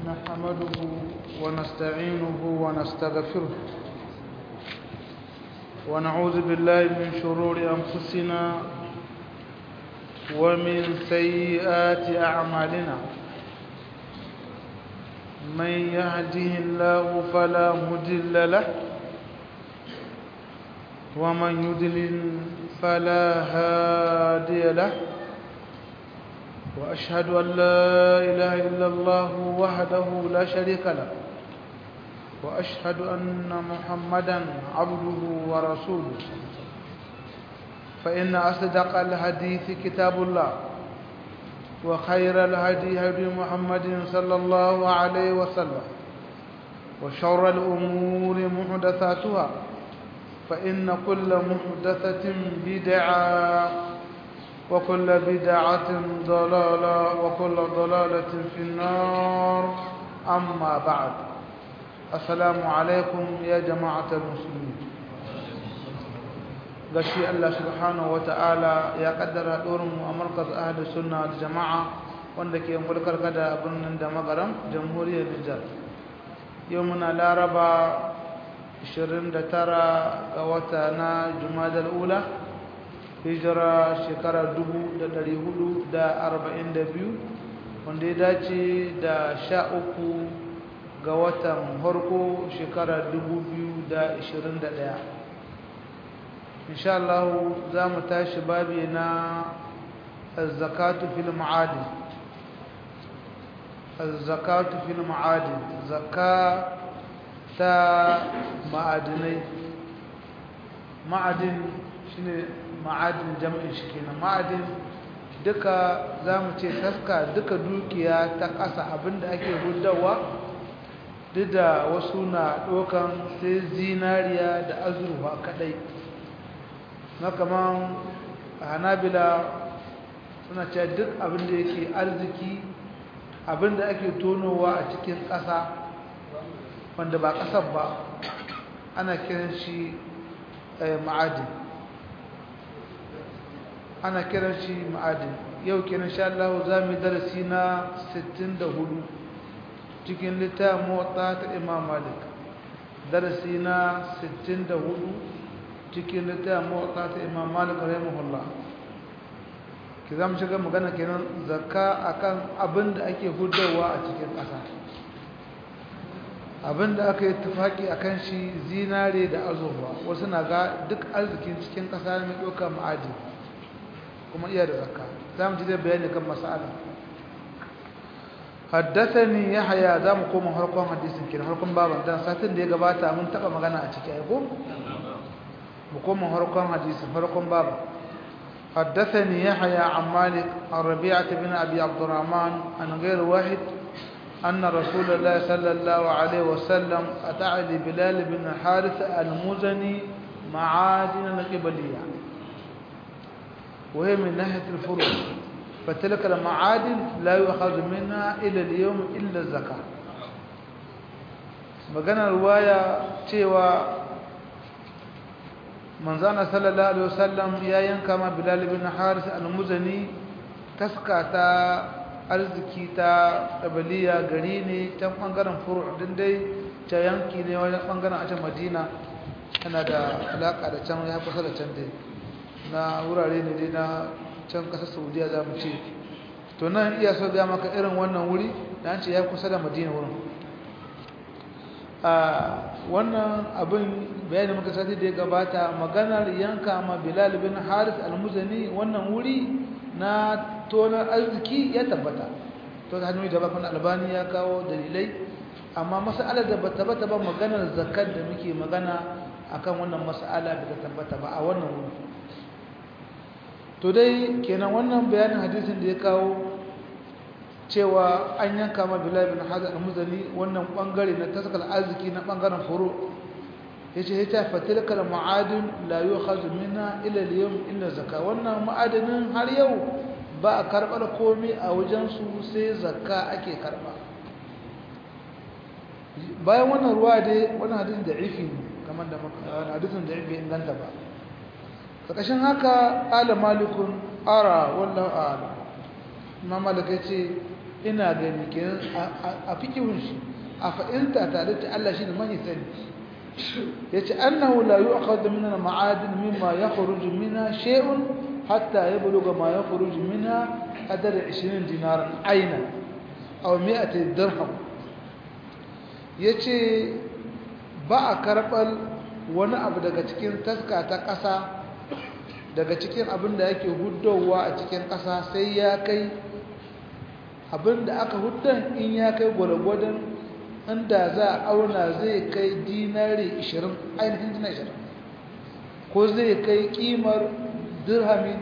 نحمده ونستعينه ونستغفره ونعوذ بالله من شرور أنفسنا ومن سيئات أعمالنا من يهده الله فلا مضل له ومن يضلل فلا هادي له وأشهد أن لا إله إلا الله وحده لا شريك له وأشهد أن محمدا عبده ورسوله فإن أصدق الحديث كتاب الله وخير الهدي هدي محمد صلى الله عليه وسلم وشر الأمور محدثاتها فإن كل محدثة بدعة وكل بدعة ضلالة وكل ضلالة في النار أما بعد السلام عليكم يا جماعة المسلمين gashi Allah subhanahu wata'ala ya kaddara dorin mu a markaz ahli sunna da jama'a wanda ke mulkar kada birnin da magaram jamhuriyar Nijar yau muna laraba 29 ga wata na Jumadal ula hijira shekara 442 wanda ya dace da 13 ga watan harko shekara 2021 insha Allah za mu tashi babi na zakatu fil ma'adin zakatu fil ma'adin zakka ta ma'adinai ma'adin shine ma'adin jam'in shi kenan ma'adin duka za mu ce taska duka dukiya ta ƙasa abinda ake hudawa duk da wasu na ɗaukan sai zinariya da azurfa kaɗai na kaman hanabila suna cewa duk abinda yake arziki abinda ake tonowa a cikin ƙasa wanda ba ƙasar ba ana kiran shi ma'adin ana kiran shi ma'adin yau kenan sha Allah za mu darasi na 64 cikin littafin motsa ta Imam Malik darasi na 64 cikin littafin motsa ta Imam Malik rahimahullah ki zamu shiga magana kenan zakka akan abin da ake hudawa a cikin ƙasa abin da aka yi tufaki akan shi zinare da azurfa wasu na ga duk arzikin cikin ƙasa mai ɗauka ma'adin kuma iya da zakka za mu ji da bayani kan mas'ala haddathani yahya za mu koma harkon hadisin kin harkon baban dan satin da ya gabata mun taba magana a ciki ai ko mu koma harkon hadisin harkon baban haddathani yahya an malik an rabi'ah bin abi abdurrahman an ghayr wahid أن رسول الله صلى الله عليه وسلم أتى لبلال بن حارث المزني معادن القبلية وهي من ناحية الفروع فتلك المعادن لا يؤخذ منها إلى اليوم إلا الزكاة magana ruwaya cewa manzana sallallahu alaihi wasallam ya yanka ma bilal bin haris al-muzani taska ta arziki ta qabaliya gari ne can bangaren furu' din dai ta yanki ne wajen bangaren a can madina tana da alaka da can ya kusa da can dai na wurare ne dai na can kasar saudiya za mu ce to nan iya so ga maka irin wannan wuri da an ce ya kusa da madina wurin a wannan abin bayanin muka sati da ya gabata maganar yanka ma bilal bin haris almuzani wannan wuri na tonar arziki ya tabbata to da hannu da bakon albani ya kawo dalilai amma mas'alar da bata bata ba maganar zakat da muke magana akan wannan mas'ala da tabbata ba a wannan wuri to dai kenan wannan bayanin hadisin da ya kawo cewa an yanka ma bilal bin hazar al-muzani wannan bangare na taskal arziki na bangaren furu yace yace fatilkal ma'adin la yu'khadhu minha ila al-yawm illa zakka wannan ma'adanin har yau ba a karbar komai a wajen su sai zakka ake karba bayan wannan ruwa dai wannan hadisin da'ifi ne kamar da hadisin da'ifi inganta ba ƙarƙashin haka ƙala malikun ara wallahu ala imam malik ya ce ina gani kenan a fikihun shi a fa'inta tare da Allah shi ne mai sani yace annahu la yu'khadhu min al-ma'adin mimma yakhruju minha shay'un hatta yablugha ma yakhruju minha qadar 20 dinaran aina aw 100 dirham yace ba a karɓar wani abu daga cikin taska ta ƙasa daga cikin abin da yake huddowa a cikin ƙasa sai ya kai abin da aka huddan in ya kai gwargwadon inda za a auna zai kai dinari 20 ainihin dinari 20 ko zai kai kimar dirhami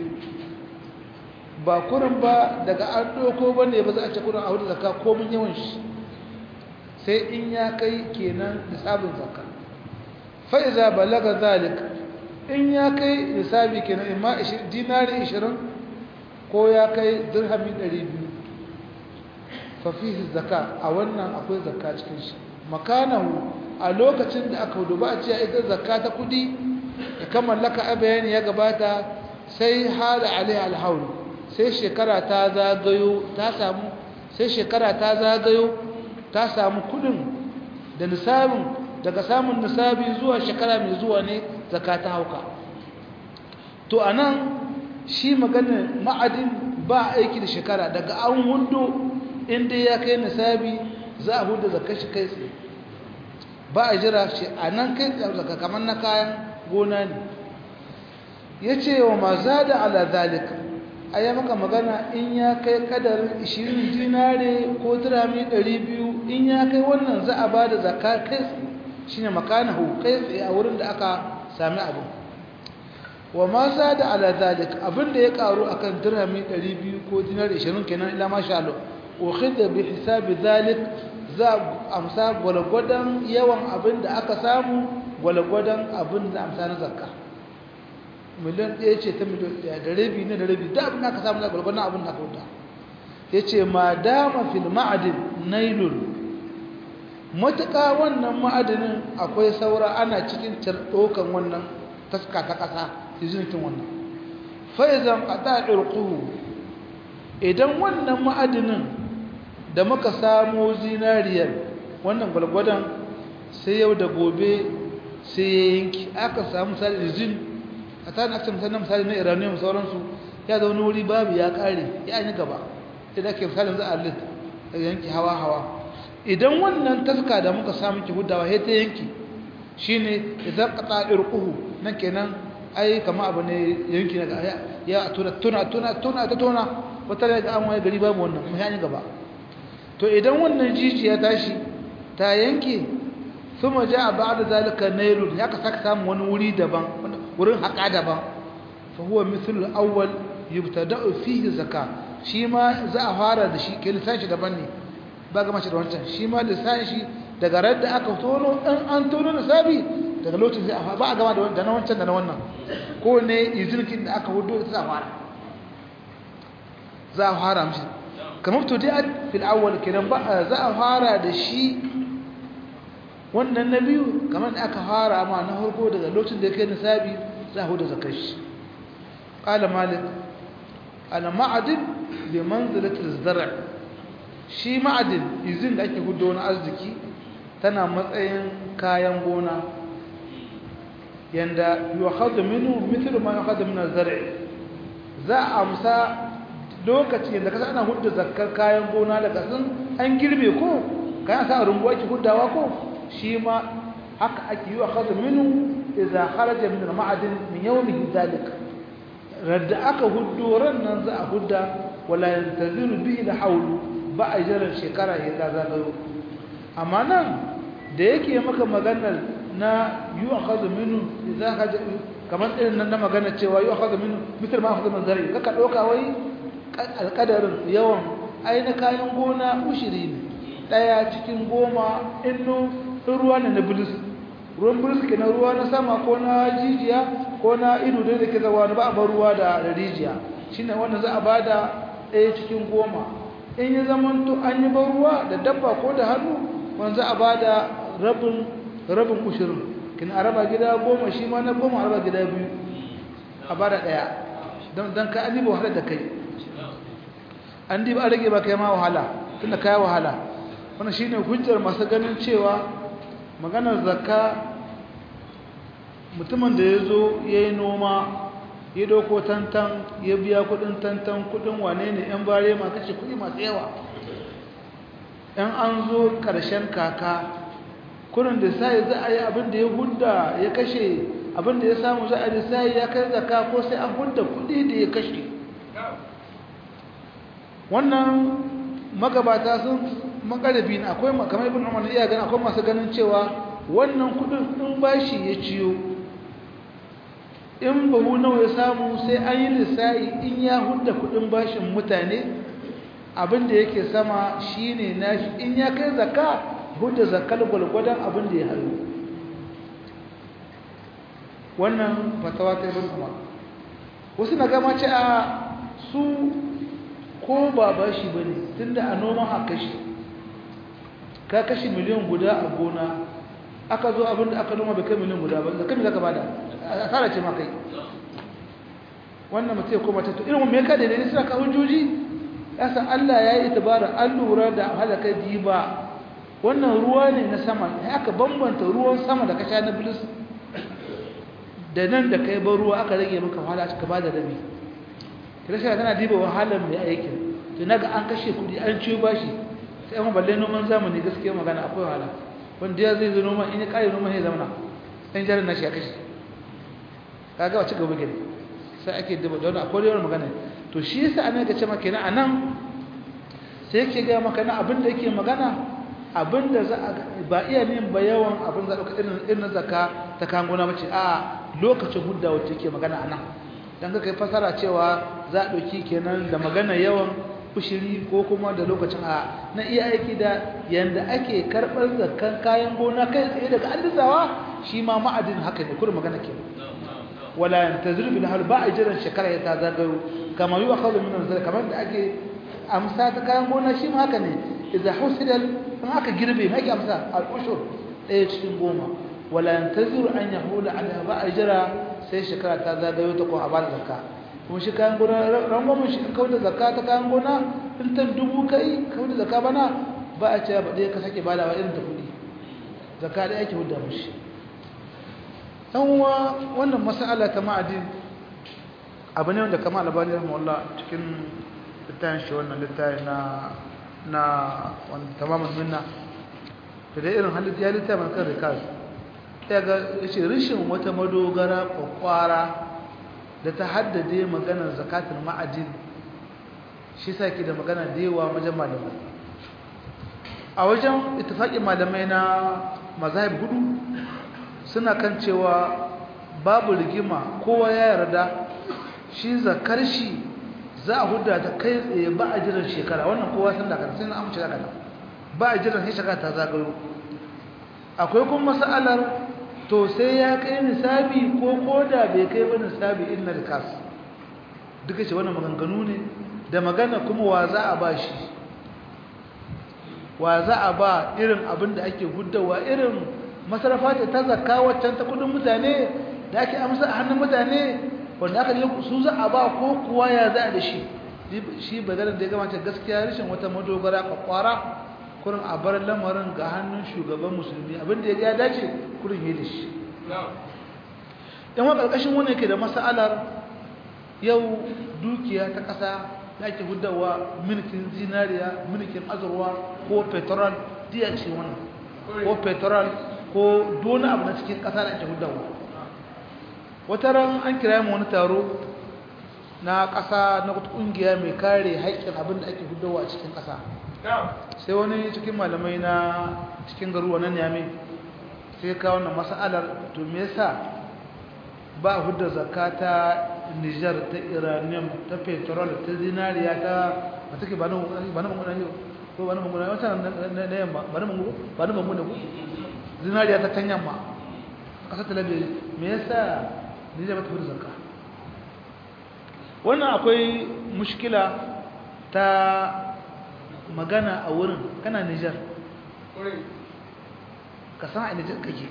200 ba kurin ba daga an ɗauko ba ne ba za a ce kurin a hudu zaka komin yawan shi sai in ya kai kenan nisabin zakka fa'iza balaga zalik in ya kai nisabi kenan imma dinari 20 ko ya kai dirhami 200 fa fihi zakka a wannan akwai zakka cikin shi makanahu a lokacin da aka duba a ce ita zakka ta kudi da kamar laka a bayani ya gabata sai hada alaiha alhaul sai shekara ta zagayo ta samu sai shekara ta zagayo ta samu kudin da nisabin daga samun nisabi zuwa shekara mai zuwa ne zaka ta hauka to anan shi maganar ma'adin ba aiki da shekara daga an hundo inda ya kai nisabi za a hudu zaka shi kai tsaye ba a jira shi a nan kai tsaye zaka kamar na kayan gona ne ya ce wa ma za da ala zalika a yi maka magana in ya kai kadarin 20 dinare ko dirami 200 in ya kai wannan za a ba da zaka kai tsaye shi ne makanahu kai tsaye a wurin da aka sami abin wa ma za da ala zalik abin da ya karu a kan dirami 200 ko dinare 20 kenan ila masha Allah ukhidha bi hisabi zalik za amsa gwalgwadon yawan abin da aka samu gwalgwadon abin da amsa na zakka miliyan ɗaya ce ta miliyan ɗaya da rabi ne da rabi da abin da aka samu na gwalgwadon abin da aka wuta ya ce ma dama fil ma'adin nailun matuƙa wannan ma'adinin akwai saura ana cikin ɗaukan wannan taska ta ƙasa izinitin wannan faizan ƙata ɗirƙuhu idan wannan ma'adinin da muka samo zinariyar wannan gwalgwadon sai yau da gobe sai ya yanki aka samu misali izin a tsarin aka misali na misali na iranium sauransu ya zaune wuri babu ya ƙare ya yi gaba idan ake misalin za a lit daga yanki hawa-hawa idan wannan taska da muka samu ki hudawa sai ta yanki shine idan qata irquhu nan kenan ai kama abu ne yanki na ya tuna tuna tuna tuna ta tuna wata da ga an waye gari babu wannan mu yani gaba to idan wannan jijiya tashi ta yanke kuma ja ba'da zalika nailun ya ka saka samu wani wuri daban wurin haka daban fa huwa mithlu al-awwal yubtada'u fihi zakat shi ma za a fara da shi ke lissashi daban ne ba ga mace da wancan shi ma lissashi daga radda aka tono in an tono lissafi daga lokacin zai a ba a gama da na wancan da na wannan ko ne izirkin da aka hudu za a fara za a fara mishi kamar to dai fil awwal kenan ba za a fara da shi wannan na biyu kamar da aka fara ma na farko daga lokacin da ya kai nisabi za a hudu zakar shi qala malik ana ma'adin bi manzilatil zar' shi ma'adin izin da ake hudu wani arziki tana matsayin kayan gona yanda yukhadhu minhu mithlu ma yukhadhu min az-zar' za a amsa lokacin da kasa ana hudu zakkar kayan gona daga sun an girbe ko kayan sa rumbuwa ki hudawa ko shi ma haka ake yukhadhu minhu idza kharaja min al-ma'adin min yawmihi dhalika radda aka huddo ran nan za a hudda wala yantaziru bihi da haulu ba a jiran shekara ya ta zagayo amma nan da yake maka maganar na yu akhadhu minhu idza haja kamar irin nan na magana cewa yu akhadhu minhu mitar ma akhadhu min zari kaka doka wai alqadarin yawan ai na kayan gona ushiri ne daya cikin goma inno ruwa ne na bulus ruwan bulus ke na ruwa na sama ko na jijiya ko na ido da ke zawa ba a bar ruwa da rijiya shine wanda za a bada ɗaya cikin goma in ya zamanto an yi ban ruwa da dabba ko da hannu wanda za a bada rabin rabin ushirin kin a raba gida goma shi ma na goma a raba gida biyu a bada ɗaya don ka an yi ba wahalar da kai an diba an rage ba kai ma wahala tunda kai wahala wannan shine hujjar masu ganin cewa maganar zakka mutumin da ya zo ya yi noma ya doko tantan ya biya kudin tantan kudin wane ne yan bare ma kashe kudi masu yawa yan an zo karshen kaka kudin da sai za a yi abin da ya hudda ya kashe abin da ya samu za a yi sai ya kai zaka ko sai an hudda kudi da ya kashe wannan magabata sun makarabi ne akwai kamar ibn umar iya gani akwai masu ganin cewa wannan kudin in bashi ya ciyo in babu nawa ya samu sai an yi lissa'i in ya hudda kudin bashin mutane abinda yake sama shine nashi in ya kai zakka hudda zakkal gwalgwadon abinda ya hayo wannan fatawa ta ibn umar wasu na gama ce a su ko ba bashi bane tunda a noman a kashi ka kashi miliyan guda a gona aka zo abinda aka noma bai kai miliyan guda ba zakka me zaka bada asara ce ma kai wannan mutum ya koma ta to irin me ka da ne suna ka hujjoji yasa Allah ya yi itibara an lura da halaka diba wannan ruwa ne na sama aka bambanta ruwan sama da ka sha na bilis da nan da kai ba ruwa aka rage maka wahala aka ba da rabi kirista tana diba wahalar mai aikin to naga an kashe kudi an ciyo bashi sai amma balle noman zamani gaskiya magana akwai wahala wanda ya zai zo noman in ya kare noman ya zamana dan jarin nashi ya kashe kaga wace gaba gari sai ake duba don akwai yawan magana to shi yasa ana ga cewa kenan anan sai yake ga maka na abin da yake magana abin da za a ba iya ne ba yawan abin da dauka irin irin zakka ta kangona bace a lokacin hudda wacce yake magana anan dan kai fasara cewa za a dauki kenan da magana yawan fushiri ko kuma da lokacin a na iya aiki da yanda ake karbar zakkan kayan gona kai tsaye daga allizawa shi ma ma'adin haka ne kullum magana kenan wala yantazir bil hal ba ajran shekara ya ta zagayo kama yi akhadhu min al kamar da ake amsa ta kayan gona shi ma haka ne idza husida in aka girbe mai ake amsa al ushur ɗaya cikin goma wala yantazir an yahula ala ba ajra sai shekara ta zagayo ta ko a bada zakka kuma shi kayan gona rangwamin shi in kawai da zakka ta kayan gona in ta dubu kai kawai da zakka bana ba a ce ba ɗaya ka sake badawa irin ta kuɗi zakka ɗaya ake hudda mushi uwa wannan mas'ala ta ma'adin abu ne wanda kama albani rahimahullah cikin littafin shi wannan littafi na na wanda tamamin minna da dai irin halittu ya littafin kan rikaz ya ga yace rishin wata madogara kwakwara da ta haddade maganar zakatul ma'adin shi sa ke da magana da yawa wajen malamai a wajen ittifaqin malamai na mazahib hudu suna kan cewa babu rigima kowa ya yarda shi zakar shi za a huda ta kai tsaye ba a jiran shekara wannan kowa sun dakar sai na amince daga nan ba a jiran sai shekara ta zagayo akwai kuma mas'alar to sai ya kai nisabi ko koda bai kai ba nisabi inna rikas duka ce wannan maganganu ne da magana kuma wa za a ba shi wa za a ba irin abin da ake gudawa irin masarafa ce ta zakka waccan ta kudin mutane da ake amsa a hannun mutane wanda aka yi su za a ba ko kuwa ya za da shi shi badalar da ya gamata gaskiya rashin wata madogara kwakwara kurin a bar lamarin ga hannun shugaban musulmi abinda ya ya dace kurin yi da shi yan wa ƙarƙashin wani ke da mas'alar yau dukiya ta ƙasa da ake hudawa mulkin zinariya mulkin azurwa ko petrol diya ce wannan ko petrol ko dona abu na cikin ƙasa da ake hudawa wata ran an kira mu wani taro na ƙasa na wata ƙungiya mai kare haƙƙin abin da ake hudawa a cikin ƙasa sai wani cikin malamai na cikin garuwa na niyami sai ka wannan mas'alar to me yasa ba hudda zakata Niger ta Iranium ta petrol ta zinariya ta ba take ba nan ba nan mun yau ko ba nan mun wata na yamma ba nan mun ba nan mun ne zinariya ta can yamma kasar talabi me yasa Niger ba ta hudda zakka wannan akwai mushkila ta magana a wurin kana Niger ka san a Niger kake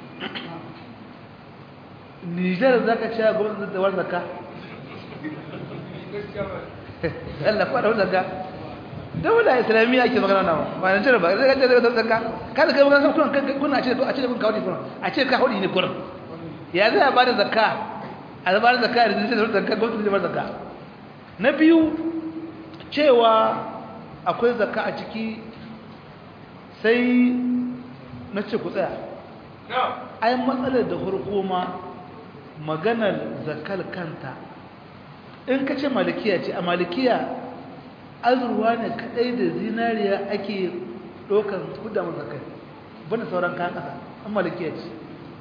Niger zaka ci a gwamnati da war zakka Allah fara zakka daula islamiyya ake magana nawa ba nan jira ba zai gaje da zakka kada kai magana kuna kuna a ce a ce kun kawo kuna a ce ka hudi ne kurin ya zai ba da zakka a ba da zakka da zai da zakka gwamnati zai ba da zakka na biyu cewa akwai zakka a ciki sai na ce ku tsaya ai matsalar da farko ma maganar zakkal kanta in ka ce malikiya ce a malikiya azurwa ne kadai da zinariya ake ɗaukan kudda mazakai bane sauran kayan ƙasa an malikiya ce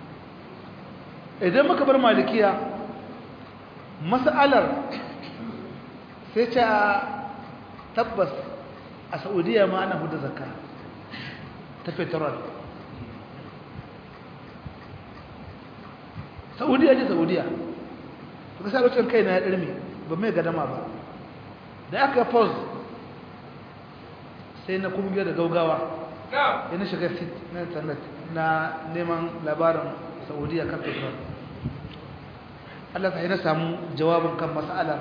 idan muka bar malikiya mas'alar sai ce a tabbas a saudiya ma ana hudu zakka ta petrol saudiya ce saudiya ka sa lokacin kai na ya ɗarmi ba mai gadama ba da aka pause sai na kuma da gaugawa yana shiga sit na internet na neman labarin saudiya kan petrol Allah ta yi na samu jawabin kan mas'alar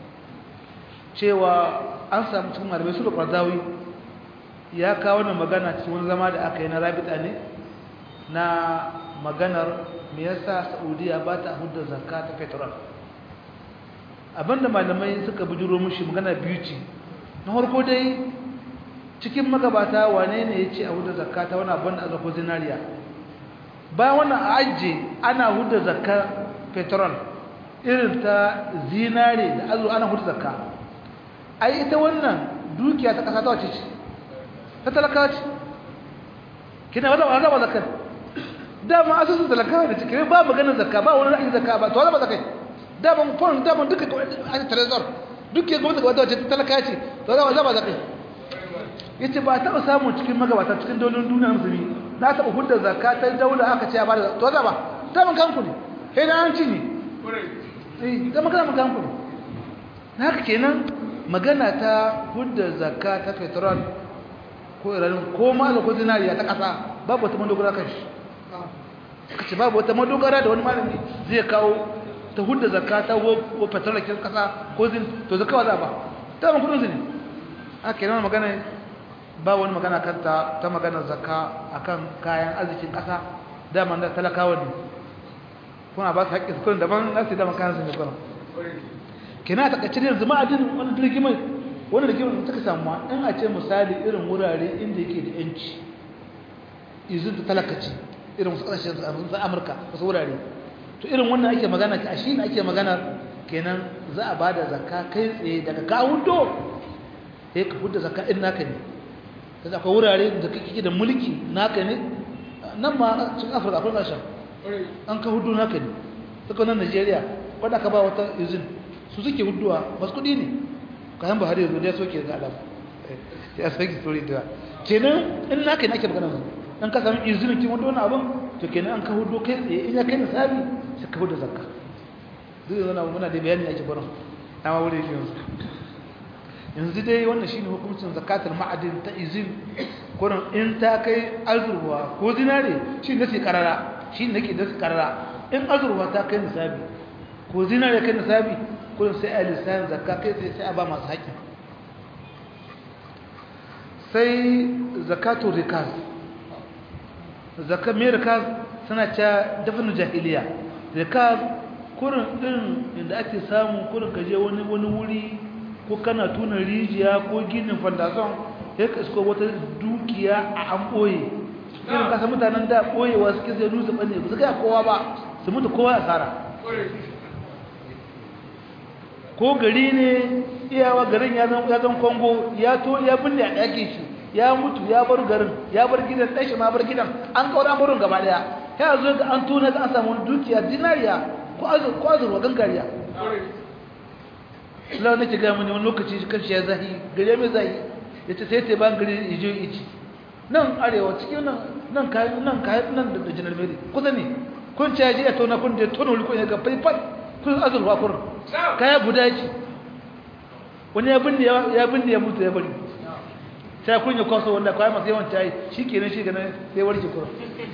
cewa an samu cikin malamai su da ƙwarzawi ya kawo na magana cikin wani zama da aka yi na rabita ne na maganar me yasa saudiya ba ta hudda zakka ta petrol abinda malamai suka bujuro mushi magana biyu ce na harko dai cikin magabata wane ne ya ce a hudda zakka ta wani abin da aka ko zinariya bayan wannan a ajiye ana hudda zakka petrol irin ta zinare da azu ana hudda zakka ai ita wannan dukiya ta kasa ta wace ce ta talakawa ce kina wadda wadda ba zakkar dama asusun talakawa da cikin ba maganar zakka ba wani ra'ayin zakka ba to wadda ba zakkai daman fon daman duka a trezor duk ya gwamnati wata wace talaka ce to zama zama zakai yace ba taɓa samun cikin magabata cikin dolin duniya musulmi na taɓa hudda zakka ta daula aka ce ya bada to zama daman kanku ne sai na an ci ne eh zama kana kanku ne na haka kenan magana ta hudda zakka ta petrol ko iran ko ma da ko zinariya ta kasa babu wata madogara kan shi kace babu wata madogara da wani malami zai kawo ta hudda zakka ta wo fatarakin kasa ko zin to zakka wa za ba ta ban kudin zini a kenan magana ba wani magana kanta ta magana zakka akan kayan arzikin kasa dama da talakawa ne kuna ba su haƙƙi su kurin daban na su dama kayan su ne kurin kina ta kacce yanzu ma'adin wani rigimai wani rigimai da suka samu in a ce misali irin wurare inda yake da yanci izin ta talakaci irin wasu ƙasashen amurka wasu wurare to irin wannan ake magana a shi ne ake magana kenan za a bada zakka kai tsaye daga ka hudo sai ka hudo zakka in naka ne kaza akwai wurare da kake da mulki naka ne nan ma cikin Afirka akwai kashin an ka hudo naka ne suka nan Najeriya wanda ka ba wata izin su suke huduwa basu kudi ne kayan Buhari yanzu da soke ga alam ya soke story da kenan in naka ne ake magana dan ka samu izinin kin hudo wani abun to kenan an ka hudo kai tsaye in ya kai nisabi sai ka hudo zakka duk yana muna da bayani ake gurin amma wuri shi yanzu yanzu dai wannan shine hukuncin zakatul ma'adin ta izin gurin in ta kai azurwa ko zinare shi ne sai karara shi ne nake da karara in azurwa ta kai nisabi ko zinare kai nisabi gurin sai a lissayin zakka kai sai sai a ba masu haƙƙi sai zakatul rikaz zakka mai rikaz suna cewa dafin jahiliya rikaz kurin ɗin inda ake samun kurin kaje wani wani wuri ko kana tuna rijiya ko ginin fandason ya ka isko wata dukiya a an ɓoye irin kasa mutanen da ɓoyewa suke zai nusa ɓanne ba su gaya kowa ba su mutu kowa a tsara ko gari ne iyawa garin ya zan kongo ya to ya binne a ɗakin shi ya mutu ya bar garin ya bar gidan ɗashi ma bar gidan an kawar amurin gaba ɗaya ya zo ga an tona ga an samu dukiya dinariya ko azurwa gangariya lau nake gaya mani wani lokaci kan shi ya zahi gari mai zahi ya ce sai ta ban gari ya je ici nan arewa cikin nan nan kayan nan kayan nan da janar meri kusa ne kun ce ya je ya tona kun da ya tona wuli kun ya ga faifan kun azurwa kun kaya guda ce wani ya binne ya binne ya mutu ya bari sai kun ya kwaso wanda kawai masu yawan tayi shi kenan shi ganin sai warke kurin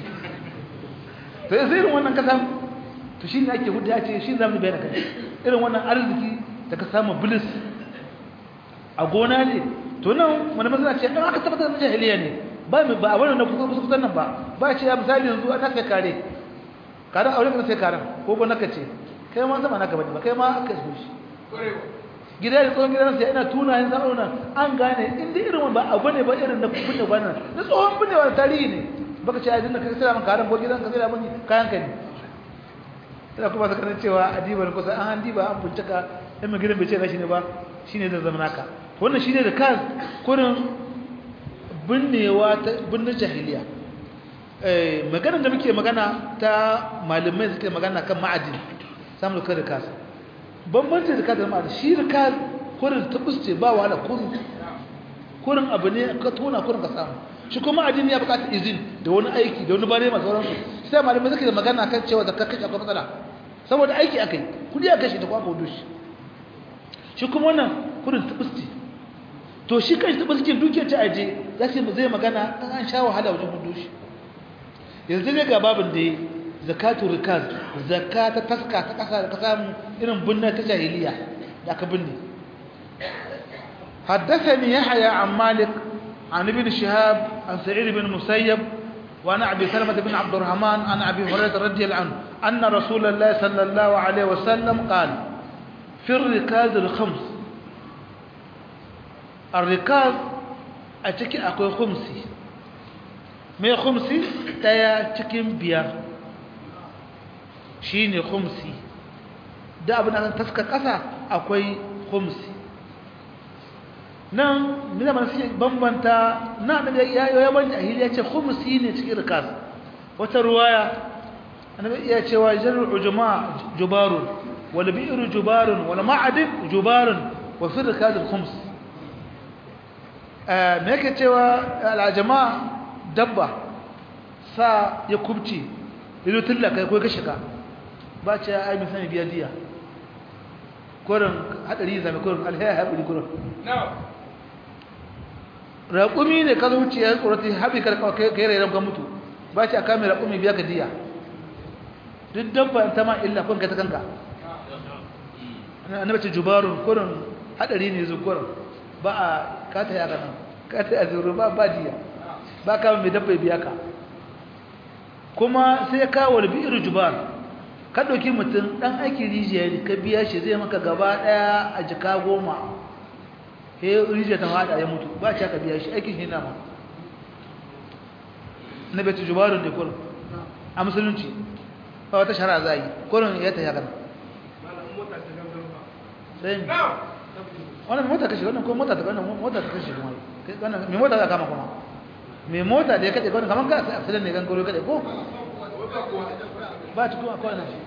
to sai irin wannan kasa to shi ne ake hudu ya ce shi zamu bayyana kai irin wannan arziki da ka samu bilis a gona ne to nan wani masana ce dan aka tabbatar da jahiliya ne ba mu ba wannan na kusa kusa nan ba ba ce ya misali yanzu ana sai kare karan aure ka sai karan ko ko naka ce kai ma zama naka bane ba kai ma aka so shi gida da tsohon gidan sai ina tuna yin zaɓa nan an gane inda irin ba abu ne ba irin na kunne wannan na tsohon binne wani tarihi ne baka ce a dinda ka sai man karan ko gidan ka sai man kayan ka ne ina kuma saka cewa adiba ne kusa an diba an bincika in mai gidan bai ce gashi ne ba shine da zama naka wannan shine da kan kurin binnewa ta binne jahiliya eh maganar da muke magana ta malamai suke magana kan ma'adin samu da kasa bambanci da kasa da ma'adin shi rika kurin tabusce ba wahala kurin kurin abu ne ka tona kurin ka samu shi kuma ma'adin ya bukata izin da wani aiki da wani bare masu sauransu sai malamai suke da magana kan cewa da kakkace akwai matsala saboda aiki akai kudi aka shi da kwa hudu shi shi kuma wannan kurin tabusce to shi kai tabusce dukiyar ta aje za su zai magana an sha wahala wajen hudu shi yanzu ne ga babin da zakatu rikaz zakata taska ta kasa da kasa irin binne ta jahiliya da aka binne حدثني يحيى عن مالك عن ابن شهاب عن سعيد بن مسيب وعن ابي سلمة بن عبد الرحمن عن ابي هريرة رضي الله عنه ان رسول الله صلى الله عليه وسلم قال في الركاز الخمس الركاز اتكي اكو خمسي mai khumsi daya cikin biyar shine khumsi da abin da taska kasa akwai khumsi nan mina man sai bambanta na da ya ya banta ahili ya ce khumsi ne cikin rikas wata ruwaya annabi ya ce wa jarru ujma jubarun wal bi'ru jubarun wal ma'adin jubarun wa fi rikas al khums eh me yake cewa al jama'a dabba sa ya kubce ido tillaka ko ka shiga ba ce ai mun sani biya diya korin hadari zame korin alhaya habiri korin raƙumi ne ka zuci ya tsorata habi ka kai rai ka mutu ba ce a kame raƙumi biya ka diya duk dabba ta ma illa kun ka ta kanka annabi ce jubarun korin hadari ne zu korin ba a kata ya kana kata a zuru ba ba diya ba ka mai dabba biya ka kuma sai ya kawo bi'ir jubar ka ɗauki mutum ɗan aikin rijiya ne ka biya shi zai maka gaba ɗaya a jika goma he rijiya ta haɗa ya mutu ba ka biya shi aikin shi nama na bai jubarun ne kurin a musulunci ba wata shara za a yi kurin ya ta yakan sai wannan mota kashe wannan kuma mota ta wannan mota ta kashe kuma wannan mai mota za kama kuma mai mota da ya kaɗe kwanan kamar ka asirin ne gan koro kaɗe ko ba cikin akwai nan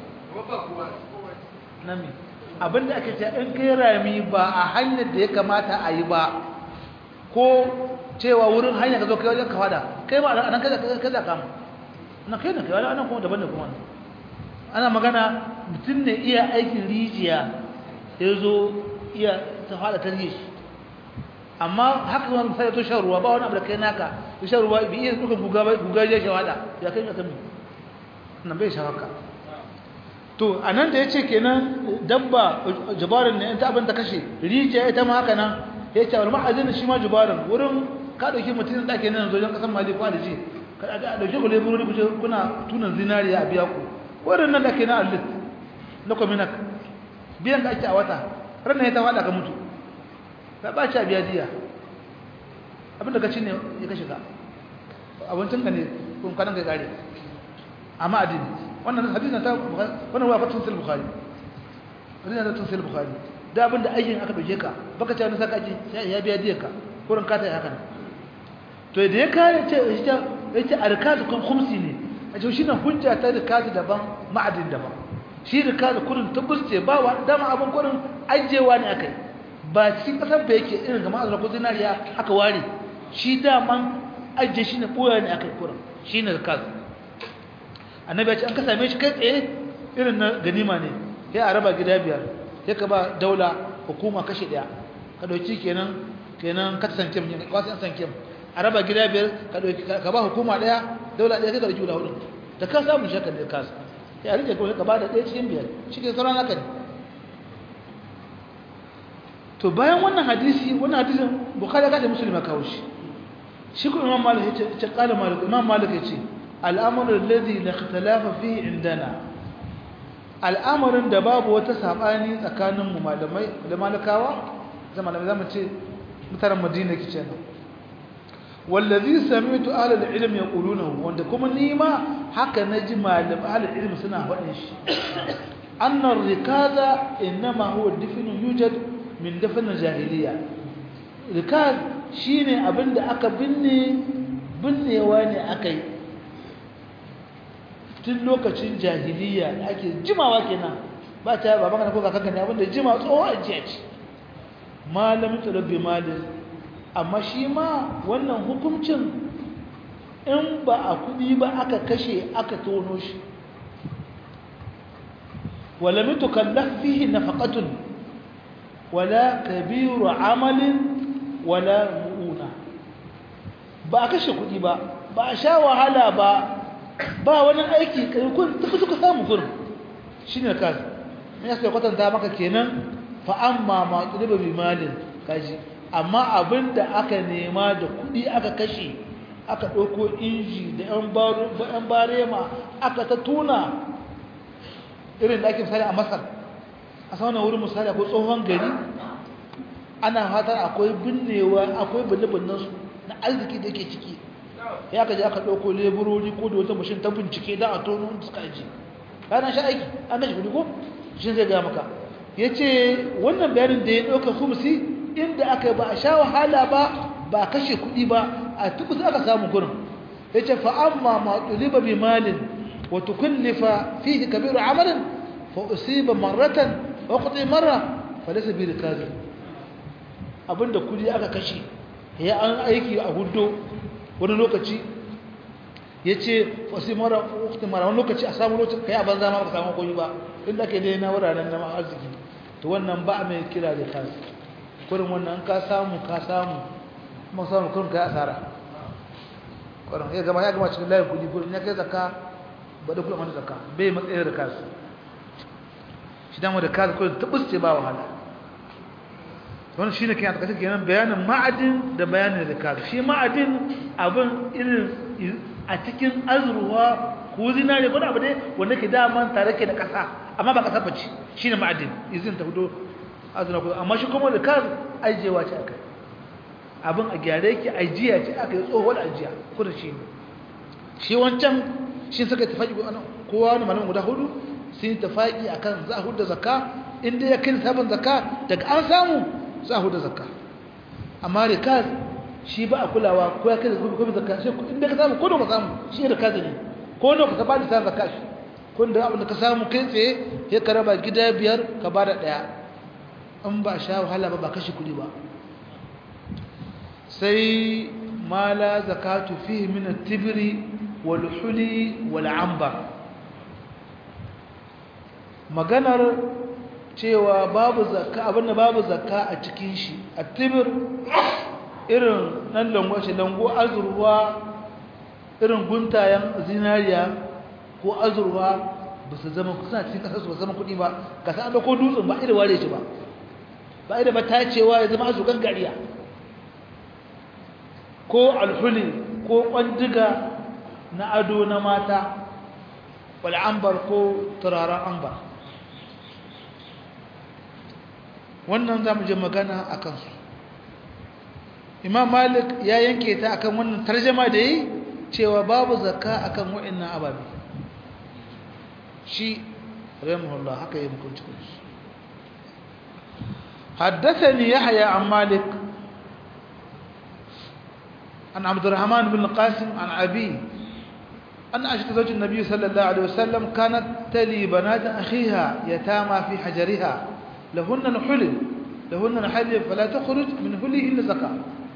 nami abinda ake ce in kai rami ba a hanyar da ya kamata a yi ba ko cewa wurin hanyar ka zo kai wajen kawada kai ma a nan kai za kama na kai na kai wani anan kuma daban da kuma ana magana mutum ne iya aikin rijiya ya zo iya ta fada tarihi amma haka wani misali to shan ruwa ba wani abu da kai naka ya shan ruwa bi iya duka guga ba guga ya shawada ya kai ka nan bai shawaka to anan da yace kenan dabba jubarin ne ta abin ta kashe rijiya ita ma haka nan ya ce wal ma'azin shi ma jubarin wurin ka dauki mutum da ke nan zojen kasan mali ko da ji ka dauki ku leburori ku kuna tunan zinariya a biya ku wurin nan da ke na alit na kominak biyan da ake a wata ranar ya ta fada ka mutu ka ba ci a biya diya abinda ka ci ne ya kashe ka abincin ka ne kun kanan ka kare amma adini wannan hadisin ta wannan wa fatun sil bukhari hadisin ta tun sil bukhari da abinda aikin aka dauke ka baka ci wani saka aji sai ya biya diya ka kurin ka ta yi haka to da ya kare ce ita ita arkaz kun khumsi ne a ce shi na hujja ta rikaz daban ma'adin daban shi rikaz kurin tabbusce ba wa dama abin kurin ajewa ne akai ba cikin kasar ba yake irin ga ma'azar ko zinariya aka ware shi daman ajiye shi ne ɓoya ne aka yi kuran shi ne rikaz annabi ya ce an ka same shi kai tsaye irin na ganima ne ya a raba gida biyar ya ka ba daula hukuma kashe ɗaya ka ɗauki kenan kenan ka san kim kwasan san kim a raba gida biyar ka ɗauki ka ba hukuma ɗaya daula ɗaya ka ɗauki guda hudu da ka samu shakar da ka ya rike kawai ka ba da ɗaya cikin biyar shi ke sauran haka ne to bayan wannan hadisi wannan hadisin bukhari ka da muslim ya kawo shi shi kuma imam malik ya ce qala malik imam malik ya ce al'amru alladhi la ikhtalafa fihi indana al'amarin da babu wata sabani tsakanin mu malamai da malakawa zama da zamu ce mutanen madina kice nan wallazi sami'tu ahli al-ilm yaquluna wanda kuma ni ma haka naji malam ahli al-ilm suna faɗin shi anna ar-rikaza inma huwa difnu yujad min dafn jahiliya rikaz shine abinda aka binne binnewa ne akai tun lokacin jahiliya da ake jimawa kenan ba ta ba magana ko kakanka ne abinda jima tsoho ajiya ce malamin tsarabbi malin amma shi ma wannan hukuncin in ba a kudi ba aka kashe aka tono shi wala mitu kallaf fihi nafaqatun wala kabiru amalin wala mu'una ba a kashe kudi ba ba a sha wahala ba ba wani aiki kai kun tafi suka samu gurin shine kaza me yasa kwatanta maka kenan fa amma ma tuliba bi malin kaji amma abinda aka nema da kudi aka kashe aka ɗauko inji da yan barema aka ta tuna irin da ake misali a masar a saunan wurin misali akwai tsohon gari ana fatar akwai binnewa akwai binne-binnensu na arziki da yake ciki ya ka je aka ɗauko leburori ko da wata mashin ta bincike da a tono suka aji ranar sha aiki an gashi kudi ko shi zai gaya maka ya ce wannan bayanin da ya ɗauka kumsi inda aka ba a sha wahala ba ba kashe kuɗi ba a tukus aka samu gurin ya ce fa'amma ma ɗuliba bi malin wata kullifa fihi kabiru amalin fa usiba marratan wa kuɗi marra fa lasa bi rikazi abinda kuɗi aka kashe ya an aiki a hudu wani lokaci ya ce wasu mara wakti mara wani lokaci a samu lokacin ka yi a banza ma ba samu koyi ba inda ke dai na wuraren na arziki to wannan ba mai kira da kansu kurin wannan ka samu ka samu kuma samu kurin ka yi asara kurin ya gama ya gama cikin layin kudi kurin ya kai zaka ba da kudin wani zaka bai matsayin da kansu shi dama da kansu kurin tabbas ce ba wahala wannan shine kenan ta kace kenan bayanin ma'adin da bayanin rikaz shi ma'adin abin irin a cikin azruwa ko zinare ko abu dai wanda ke daman tare ke da kasa amma ba kasa bace shine ma'adin izin ta fito azruwa ko amma shi kuma rikaz ajewa ce akai abin a gyare yake ajiya ce akai tsohon ajiya ko da shi shi wancan shi suka tafaki kowa wani malamin guda hudu sun tafaki akan za a hudu zakka inda ya kai sabon zakka daga an samu za a hudu zakka amma rikaz shi ba a kulawa ko ya kai kuma zakka shi inda ka samu ko da ka samu shi rikaz ne ko da ka ba da sa zakka shi ko da abin da ka samu kai tsaye ya ka raba gida biyar ka ba da daya in ba sha wahala ba ba kashi kudi ba sai ma la zakatu fihi min at-tibri wal huli wal ambar maganar cewa babu zakka abinda babu zakka a cikin shi a tibir irin nan lango shi lango azurwa irin guntayen zinariya ko azurwa ba su zama suna cikin kasar su ba zama kuɗi ba ka san da ko dutsen ba irin ware shi ba ba irin ba tacewa ya zama azukan gariya ko alhuli ko kwandiga na ado na mata wal ambar ko turaren ambar wannan za mu je magana a kansu imam malik ya yanke ta akan wannan tarjama da yi cewa babu zakka akan wa'annan ababe shi rahimahullah haka yi mukunci kunshi حدثني يحيى عن مالك عن عبد الرحمن بن القاسم عن أبيه أن عائشة زوج النبي صلى الله عليه وسلم كانت تلي بنات أخيها يتامى في حجرها لهن الحلل لهن الحلل فلا تخرج من حله إلا زكاة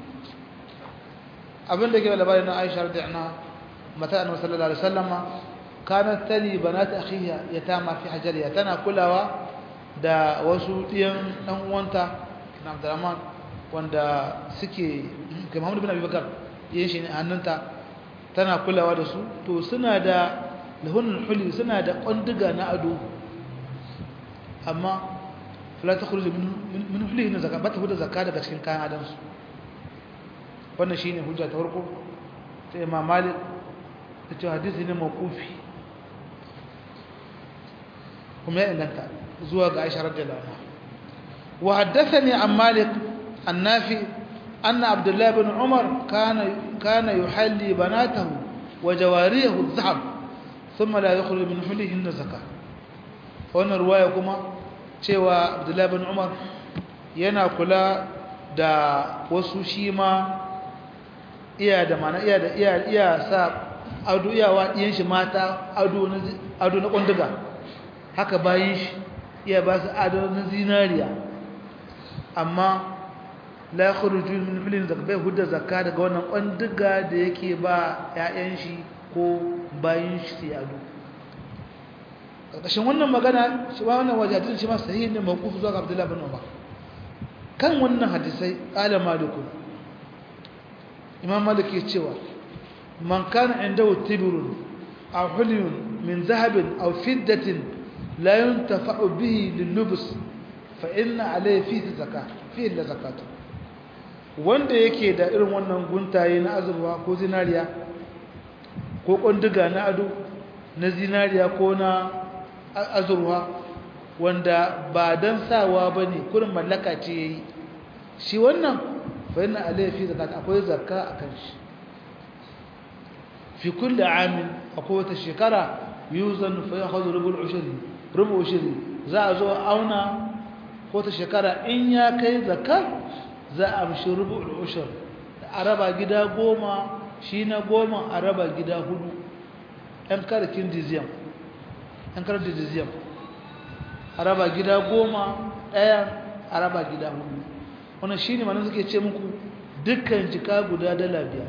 abin da ke da labarin na Aisha radiyallahu mata annabi sallallahu alaihi wasallam kanat tali banat akhiha yatama fi hajariya tana kulawa da wasu diyan dan uwanta na Abdurrahman wanda suke ga Muhammad bin Abi Bakar yin shi ne hannunta tana kulawa da su to suna da lahunul huli suna da kwandiga na ado amma fala takhruju min min hulihin zakka ba ta huda zakka daga cikin kayan adansu wannan shine hujja ta farko ta Imam Malik ta ce hadisi ne mawqufi kuma ya inganta zuwa ga Aisha radiyallahu anha wa haddathani an Malik annafi anna Abdullah ibn Umar kana kana yuhalli banatahu wa jawariyahu adh-dhahab thumma la yakhruju min hulihin zakka wannan ruwaya kuma cewa Abdullah ibn Umar yana kula da wasu shi ma iya da mana iya da iya iya sa ado iyawa ɗiyan shi mata ado na ado na kwanduga haka bayin shi iya ba su ado na zinariya amma la yakhruju min filin zakka bai hudda zakka daga wannan kwanduga da yake ba ƴaƴan shi ko bayin shi sai ado ƙarƙashin wannan magana shi ba wannan wajadin shi ma sahihi ne mawquf zuwa ga Abdullah bin Umar kan wannan hadisai ala maliku imam malik ya cewa man kana indahu tibrun aw hulyun min dhahabin aw fiddatin la yuntafa'u bihi lilubs fa inna alayhi fi zakat fi illa zakatu wanda yake da irin wannan guntaye na azurwa ko zinariya ko kondiga na ado na zinariya ko na azurwa wanda ba dan sawa bane kurin mallaka ce yayi shi wannan fa inna alayhi fi zakat akwai zakka akan shi fi kulli amin akwai wata shekara yuzan fa yakhudhu rubul ushri rubu ushri za a zo auna ko ta shekara in ya kai zakka za a amshi rubul ushri a raba gida goma shi na goma a raba gida hudu ɗan karkin diziyam ɗan karkin diziyam a raba gida goma ɗaya a raba gida hudu wannan shi ne manan suke ce muku dukkan jika guda dala biyar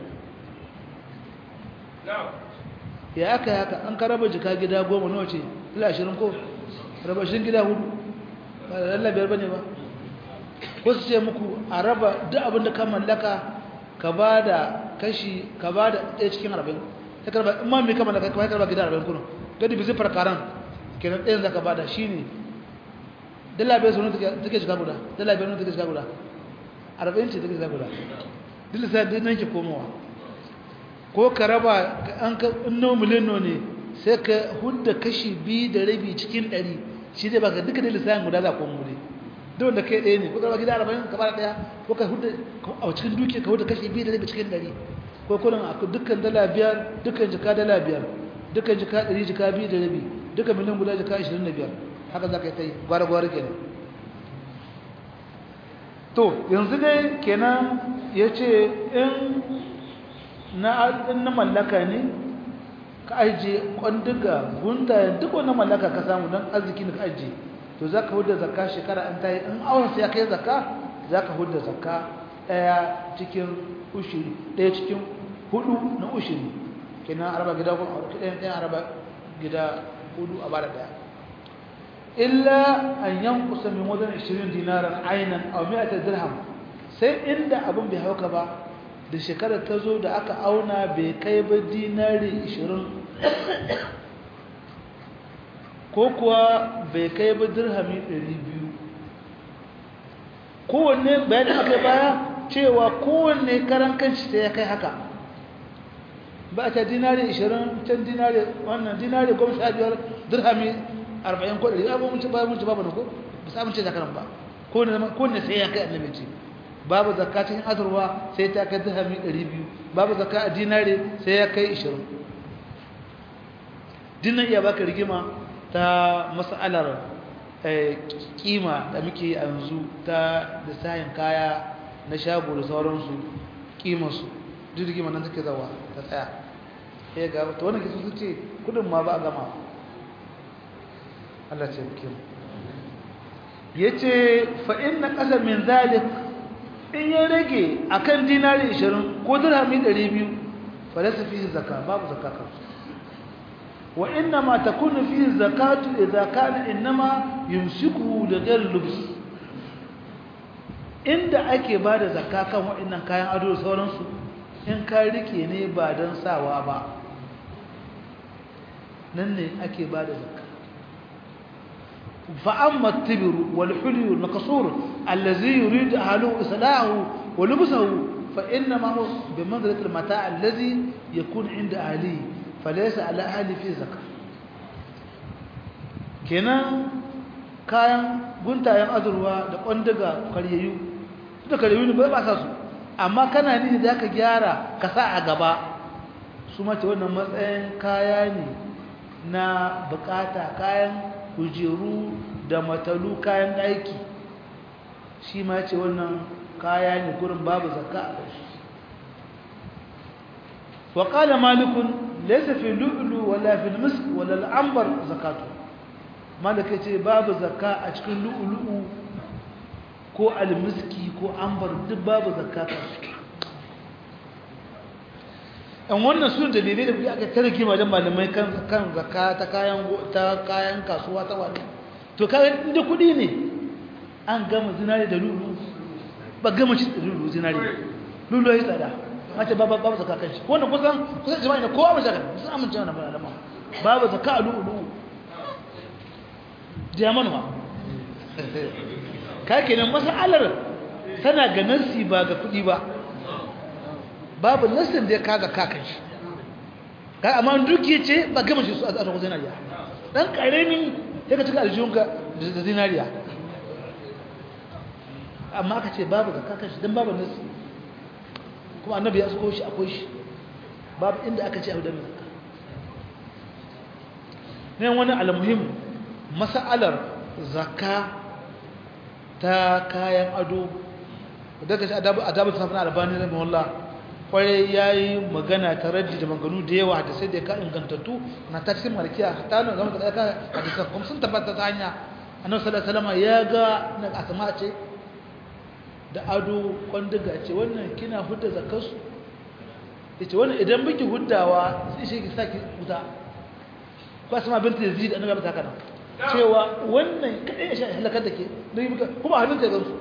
ya aka yi haka an ka raba jika gida goma nawa ce dala ashirin ko raba shi gida hudu ba da dala biyar ba ne ba ko su ce muku a raba duk abin da ka mallaka ka ba da kashi ka ba da ɗaya cikin arba'in ta karba in ma mai ka mallaka ka karba gida arba'in kuna gadi bi zai farkaran kenan ɗayan za ka ba da shi ne dala biyar sunu take shiga guda dala biyar sunu take shiga guda arba'in ce take shiga guda dila sai duk nan ke komowa ko ka raba an ka inno miliyan ne sai ka hudda kashi biyu da rabi cikin ɗari shi zai baka duka dila sai guda za ko mu ne duk wanda kai ɗaya ne ko karba gida arba'in ka bada ɗaya ko ka hudda a cikin duke ka hudda kashi biyu da rabi cikin ɗari ko kullum a dukkan dala biyar dukkan jika dala biyar dukkan jika ɗari jika biyu da rabi dukkan miliyan guda jika ashirin da biyar haka za ka yi ta yi gwara-gwara kenan to yanzu dai kenan ya ce in na mallaka ne ka ajiye kwandiga gundayen duk wani mallaka ka samu don arziki da ka ajiye to za ka hudda zakka shekara an ta yi in awon sai ya kai zakka za ka hudda zakka ɗaya cikin ushiri ɗaya cikin hudu na ushiri kenan araba gida kuma ɗayan ɗayan araba gida hudu a bada ɗaya illa an yankusa min wajen 20 dinaran ainan a mi'ata dirham sai inda abin bai hauka ba da shekarar ta zo da aka auna bai kai ba dinari 20 ko kuwa bai kai ba dirhami 200 kowanne bayan aka baya cewa kowanne karan kanshi sai ya kai haka ba ta dinari 20 can dinari wannan dinari 15 dirhami arba'in ko ɗari abubuwan ci bayan ci babu na ko ba su amince zakaran ba ko ne sai ya kai annabi ce babu zakka cikin azurwa sai ta kai dirhami ɗari biyu babu zakka a dinare sai ya kai ishirin dinnan iya baka rigima ta mas'alar kima da muke yanzu ta lissahin kaya na shago da sauransu kimarsu duk rigima nan take zawa ta tsaya ya ga ta wannan kisu su ce kudin ma ba a gama Allah ce muke mu yace fa inna qasam min zalik in ya rage akan dinari 20 ko dirhami 200 falasa fihi zakka babu zakka kan wa inna ma takunu fihi zakatu idza kana inma yumsiku da ghayr lubs inda ake bada zakka kan waɗannan kayan ado da sauransu in ka rike ne ba dan sawa ba nan ne ake bada zakka فأما التبر والحلي والمكسور الذي يريد أهله إصلاحه ولبسه فإنما هو بمنزلة المتاع الذي يكون عند أهله فليس على أهله في زكاة kenan kayan guntayen azurwa da ƙwandaga karyayyu da karyayyu ne ba ba sa su amma kana ni da ka gyara ka sa a gaba su mace wannan matsayin kaya ne na bukata kayan kujeru da matalu kayan aiki shi ma ce wannan kaya ne gurin babu zakka a kai wa qala malikun laysa fi lu'lu wala fi al-misk wala al-anbar zakatu malik ce babu zakka a cikin lu'lu'u ko al-miski ko anbar duk babu zakka an wannan su dalilai da kuke aka tarke wajen malamai kan kan zakka ta kayan ta kayan kasuwa ta wani to kayan inda kudi ne an gama zinari da lulu ba gama shi da lulu zinari lulu ya yi tsada mace babu babu zakka kan shi wannan kusan kusan jama'a ne kowa mace sun amince wannan malama babu zakka a lulu jaman ma ka kenan masalar tana ga nasi ba ga kudi ba babu nassin da ya kaga kakan shi kai amma duki ce ba gama shi su a tsarkon zinariya dan karemi sai ka cika aljihunka da zinariya amma aka ce babu ga kakan shi don babu nassi kuma annabi ya suko shi akwai shi babu inda aka ce abu da mai zakka ne wani almuhim mas'alar zakka ta kayan ado daga shi adabu adabu safina albani rahimahullah kwarai ya yi magana ta raddi da maganu da yawa da sai da ka ingantattu na ta cikin malkiya ta nan zama da ɗaya hadisan kuma sun tabbata ta hanya annabi sallallahu alaihi wasallam ya ga na asma ce da ado kwandiga ce wannan kina hudda zakarsu yace wannan idan biki huddawa sai shi ki saki wuta ko asma bint yazid annabi ta kana cewa wannan kadai ya shi halakar da ke kuma hannun ta gansu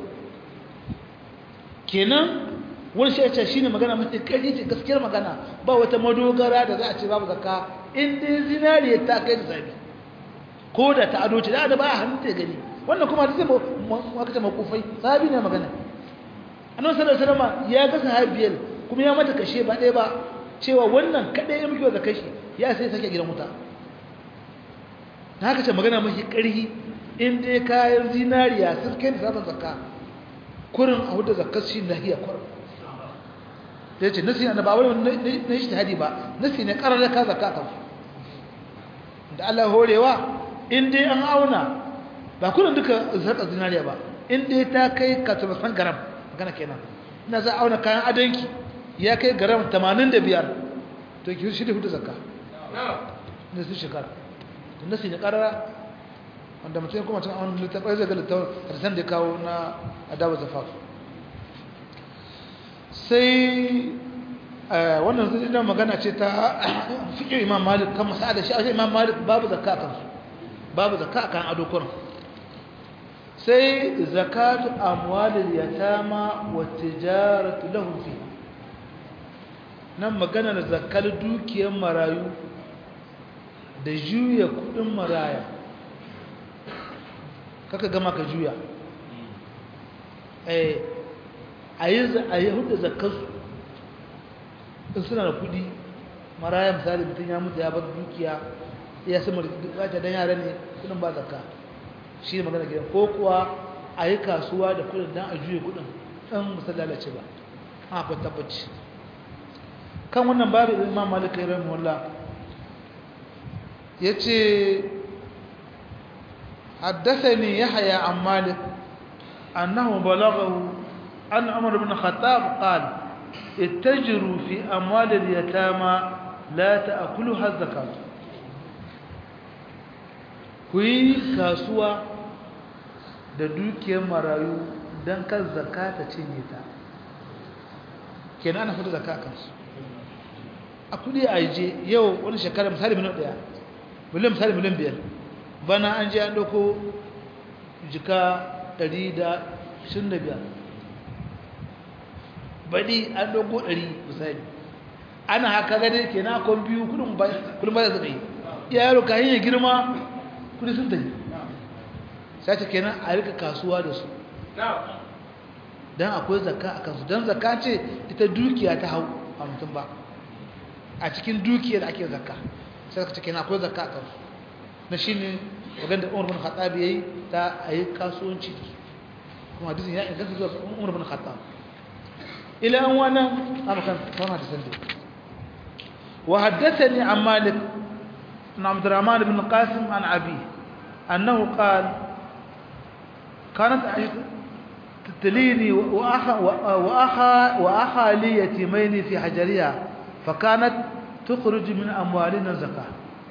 kenan wani shi ce shine magana mafi kai ce gaskiyar magana ba wata madogara da za a ce babu zakka in dai zinariya ta kai da zabi ko da ta ado ce da da ba hannun ta gani wannan kuma da zai maka ce makufai sahabi ne magana annabi sallallahu alaihi wasallam ya ga sahabiyar kuma ya mata kashe ba ɗaya ba cewa wannan kadai ya miki zakka shi ya sai sake gidan wuta na haka ce magana mafi ƙarhi in dai kayan zinariya sun kai da sabon zakka kurin a wadda zakkar shi nahiya kurin da yace nasi na ba wai na shi hadi ba nasi ne karar ka zakka kan da Allah horewa in dai an auna ba kullun duka zakka zinariya ba in dai ta kai ka ta san garam magana kenan ina za auna kayan adanki ya kai garam 85 to ki shi da hudu zakka ne su shekara to nasi ne karara wanda mutum kuma tun an littafai zai ga littafin da kawo na adawa zafaf sai wannan zai da magana ce ta fiƙe imam malik kan masa'ada shi a imam malik babu zakka kan su babu zakka kan ado kurin sai zakatu amwalil yatama wa tijaratu lahum fi nan magana da zakkar dukiyar marayu da juya kudin maraya kaka gama ka juya eh a yi hudu zakarsu in suna da kudi maraya misali mutum ya mutu ya bar dukiya ya sama da don yara ne kudin ba zakka shi ne magana gidan ko kuwa a yi kasuwa da kudin don a juya kudin ɗan misali lalace ba a akwai tabbaci kan wannan babu imam malika yi ramin wallah ya ce حدثني يحيى عن مالك أنه بلغه أن عمر بن الخطاب قال اتجروا في أموال اليتامى لا تأكلها الزكاة kuyi kasuwa da dukiyar marayu don kan zakata cinye ta kenan ana fita zaka kansu a kudi a je yau wani shekara misali miliyan daya miliyan misali miliyan biyar bana an je an doko jika 125 baɗi an doko 100 misali ana haka gade ke na kon biyu kudin ba da zai yi yaro kayan ya girma kudi sun tafi sai ta kenan a rika kasuwa da su don akwai zakka a kansu don zakka ce ita dukiya ta hau a mutum ba a cikin dukiya da ake zakka sai ka ce kenan akwai zakka a kansu na shi ne wajen da umar bin khattab ya yi ta a yi kasuwanci da su kuma hadisin ya inganta zuwa umar bin khattab ila an wannan amakan sama da sanda wa haddathani an malik an abdurrahman bin qasim an abi annahu qala كانت تتليني وأخا, وأخا, وأخا لي يتيمين في حجرها فكانت تخرج من أموالنا زكاة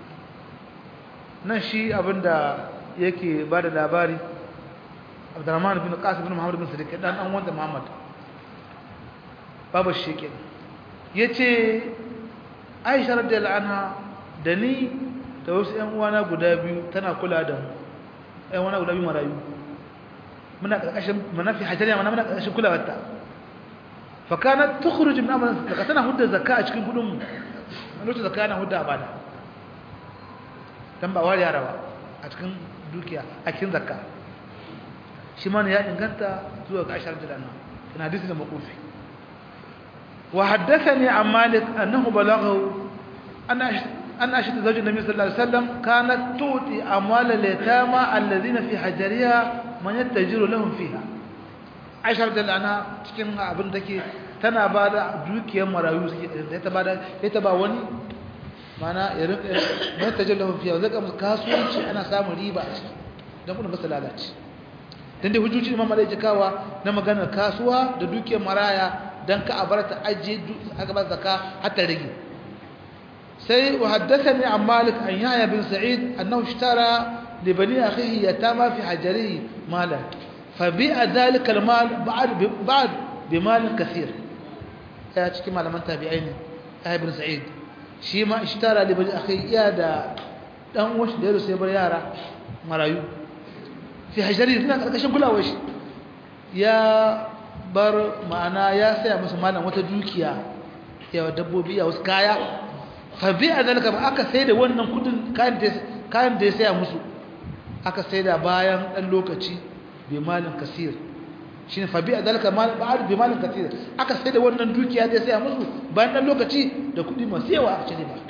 نشي أبندا yake ba da labari abdurrahman bin qasim bin muhammad bin sadiq dan an wanda muhammad babu sheke yace aisha radiyallahu anha da ni da wasu ƴan uwana guda biyu tana kula da mu ƴan uwana guda biyu marayu muna karkashin manafi hajariya mana muna karkashin kulawarta fa kanat tukhruj min amrin zakka tana hudda zakka a cikin kudin mu lokacin zakka na hudda abada dan ba wari yara ba a cikin dukiya a cikin zakka shi ma ya inganta zuwa ga ashar da nan ina hadisi da makufi wa haddathani an malik annahu balaghahu anna أن أشهد زوج النبي صلى الله عليه وسلم كانت تؤتي أموال اليتامى الذين في حجرها من يتجر لهم فيها عائشة رضي الله عنها cikin abin take tana ba da dukiyar marayu ta ba da ta ba wani mana ya rinka mai tajir lahum fiha zaka musu kasuwanci ana samun riba a ciki dan kuma ba lalace dan dai hujjoji Imam Malik kawa na maganar kasuwa da dukiyar maraya dan ka abarta aje aka ba zakka har ta rage سي وحدثني عن مالك عن يحيى بن سعيد أنه اشترى لبني أخيه يتامى في حجره مالا فبيع ذلك المال بعد بعد بمال كثير يا تشكي مال من تابعين يحيى بن سعيد شي ما اشترى لبني أخيه يا دا dan wasu da yaro sai bar yara marayu fi hajari ina karkashin kulawar shi ya bar ma'ana ya saya musu malam wata dukiya ya dabbobi ya wasu kaya fabi a zalika ba aka sai da wannan kudin kayan da ya saya musu aka sai da bayan ɗan lokaci bai malin kasir shi ne fabi a zalika ba'ad bai malin kasir aka sai da wannan dukiya da ya saya musu bayan ɗan lokaci da kudi masu yawa a cire ba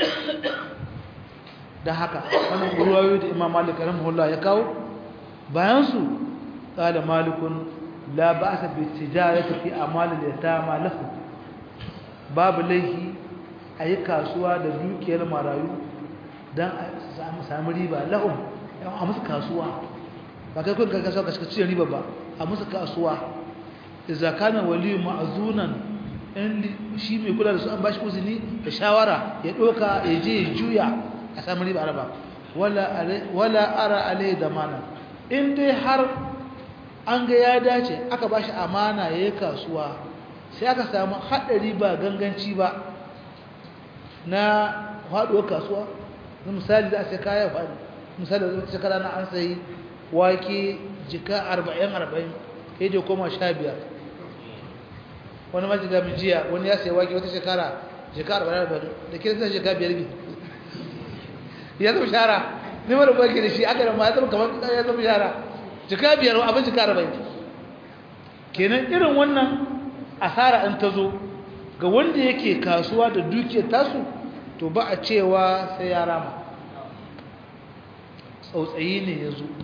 da haka wannan ruwayoyi da imam malik rahimahullah ya kawo bayan su qala malikun la ba'sa bi tijarati fi amalil yatama lahu babu laihi a yi kasuwa da dukiyar marayu don a sami riba lahun a musu kasuwa ba kai kun kasuwa ka cire riba ba a musu kasuwa da zakanin waliyu ma'azunan in shi mai kula da su an bashi uzini da shawara ya ɗoka ya je ya juya a sami riba araba wala ara alai da mana in dai har an ga ya dace aka bashi amana ya yi kasuwa sai aka samu haɗari ba ganganci ba na faɗuwar kasuwa na misali za a sai kaya faɗi misali da shekara na an sayi wake jika arba'in arba'in ya je koma sha biyar wani maji da jiya wani ya sayi wake wata shekara jika arba'in arba'in da kira suna jika biyar bi ya zama shara ne mara wake da shi aka da ma ya zama kamar ya zama shara jika biyar abin jika arba'in kenan irin wannan asara in ta zo ga wanda yake kasuwa da dukiyar tasu to ba a cewa sai ya rama tsautsayi ne ya zo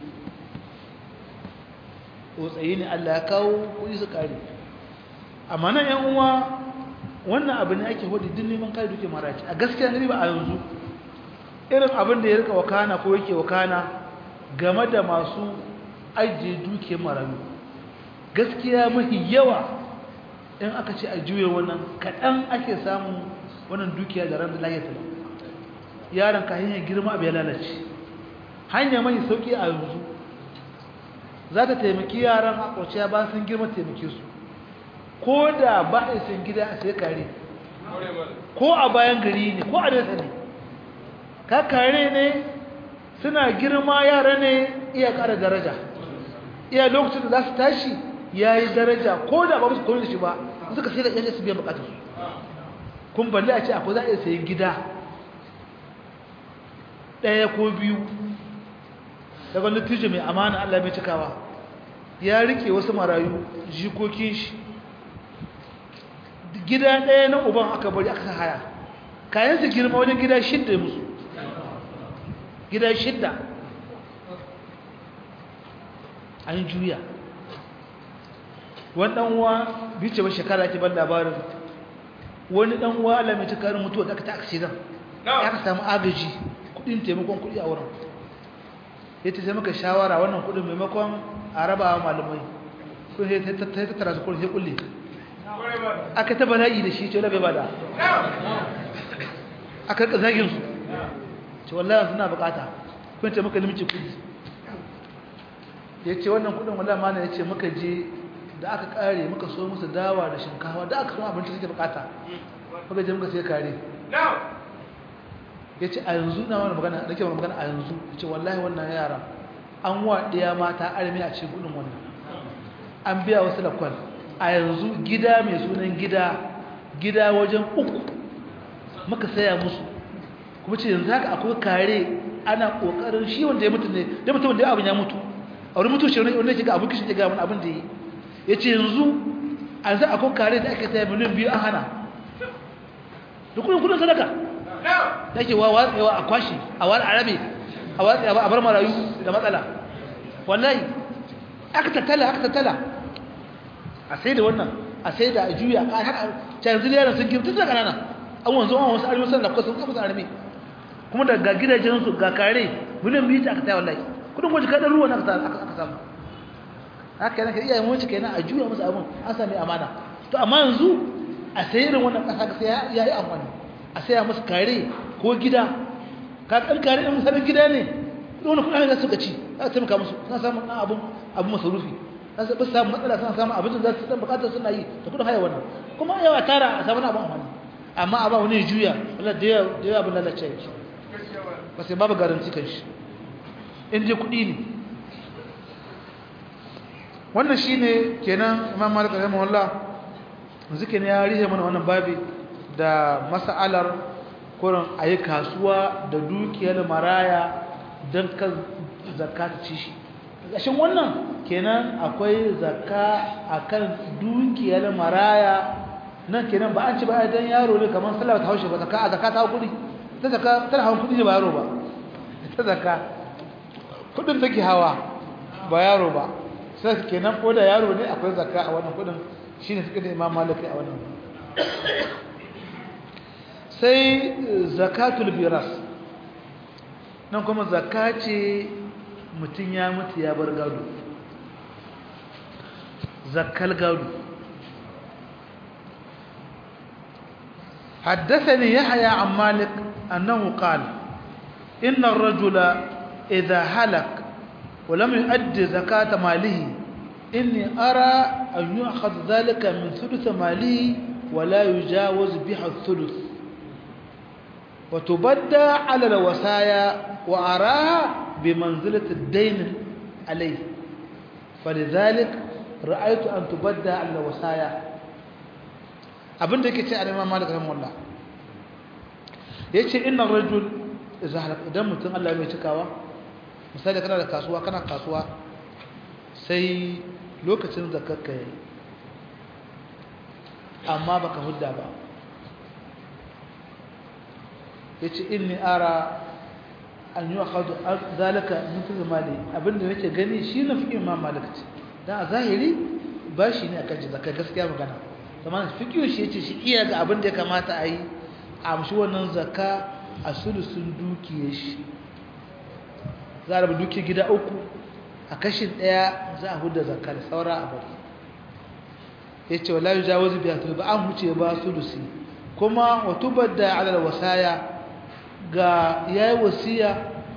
tsautsayi ne Allah ya kawo kuɗi su kare amma nan yan uwa wannan abu ne ake hudu din neman kare dukiyar maraci a gaskiya ne ba a yanzu irin abin da ya rika wakana ko yake wakana game da masu ajiye dukiyar marayu gaskiya mafi yawa in aka ce a juya wannan kaɗan ake samun wannan dukiya da ran da lahiyar ta yaron ka hanyar girma abu ya lalace hanya mai sauƙi a yanzu za ta taimaki yaran a ƙwaciya ba sun girma taimake su ko da ba a sun gida a sai kare ko a bayan gari ne ko a nesa ne ka kare ne suna girma yara ne iya ƙara daraja iya lokacin da za su tashi ya yi daraja ko da ba musu kone da shi ba suka sai da ƙyashe su biyan bukatar su kun balle a ce akwai za a iya sayi gida ɗaya ko biyu daga wani tijo mai amana Allah mai cikawa ya rike wasu marayu jikokin shi gida ɗaya na uban aka bari aka haya kayan su girma wajen gida shidda musu gida shidda an juya wani ɗanwa bice ba shekara ake ban labarin wani ɗanwa Allah mai cikarin mutuwa da aka ta aksidan ya ka samu agaji kudin taimakon kudi a wurin ya ce sai muka shawara wannan kudin maimakon a raba wa malamai kun sai ta tattara su kudin sai kulle aka ta bala'i da shi ce wala bai bada aka rika zagin su ce wallahi suna bukata kun ce muka limci kudi ya ce wannan kudin wallahi mana ya ce muka je da aka kare muka so musu dawa da shinkawa da aka so abinci suke bukata muka je muka sai kare ya ce a yanzu na wani magana da ke wani magana a yanzu ya ce wallahi wannan yara an wa ɗaya mata armi a cikin gudun wannan an biya wasu lakwal a yanzu gida mai sunan gida gida wajen uku muka saya musu kuma ce yanzu haka akwai kare ana ƙoƙarin shi wanda ya mutu ne da mutum da ya abin ya mutu a wani mutu shi wanda ya ga abin kishin ya ga wani abin da ya ya ce yanzu a yanzu akwai kare da ake saya miliyan biyu an hana da kudin kudin sadaka da ke watsewa a kwashi a wani arabe a watsewa a bar marayu da matsala wallahi aka tattala aka tattala a sai da wannan a sai da a juya a haka canzil yaran sun girta da kanana an wanzu an wasu arewa sun lafka sun kafa su arme kuma da ga gidajensu ga kare miliyan biyu ta aka taya wallahi kudin gwaji kaɗan ruwa na aka samu haka yana ka iya mace kenan a juya musu abin an sami amana to amma yanzu a sayi irin wannan ƙasa sai ya yi amfani a saya musu kare ko gida ka kan kare ɗin musamman gida ne wani kuɗa da suka ci za a taimaka musu suna samun ɗan abin abin masarufi za su bisa samun matsala suna samun abin da za su ɗan buƙatar suna yi da kuɗin haya wannan kuma yawa tara a samun abin amfani amma a ba wani juya wala da yawa abin lalace ya ce ba sai babu garanti kan shi in je kuɗi ne wannan shine kenan imam malik rahimahullah zikin ya rihe mana wannan babi da mas'alar kurin ayi kasuwa da dukiyar maraya don ka zakka ta ci shi gashin wannan kenan akwai zakka akan dukiyar maraya nan kenan ba an ci ba dan yaro ne kamar sallah ta haushe ba zakka a zakka ta kudi ta zakka tana hawan kudi ne ba yaro ba ta zakka kudin take hawa ba yaro ba sai kenan ko da yaro ne akwai zakka a wannan kudin shine suka da imam maliki a wannan sai zakatul biras nan kuma zakka ce mutum ya mutu ya bar gado zakkal gado حدثني يحيى عن مالك أنه قال إن الرجل إذا هلك ولم يؤدي زكاة ماله إني أرى أن يأخذ ذلك من ثلث ماله ولا يجاوز بها الثلث وتبدى على الوصايا وأراها بمنزلة الدين عليه فلذلك رأيت أن تبدى على الوصايا abin da yake ce a neman malik rahimahullah ya ce ina rajul idan mutum allah mai cikawa misali kana da kasuwa kana kasuwa sai lokacin zakarka ya yi amma baka hudda ba ya ce inni ara an yi wa hadu zalika mutu mali abinda nake gani shi na fi imam malakci don a zahiri ba shi ne a kan zakar gaskiya magana kamar fikiyo shi ya ce shi iya ga abin da ya kamata a yi a amshi wannan zaka a sulusun dukiya shi za a rabu dukiya gida uku a kashin ɗaya za a huda zakar saura a bari ya ce wa layu jawo zubiya to ba an huce ba sulusi kuma wato da alal wasaya ga ya yi wasiya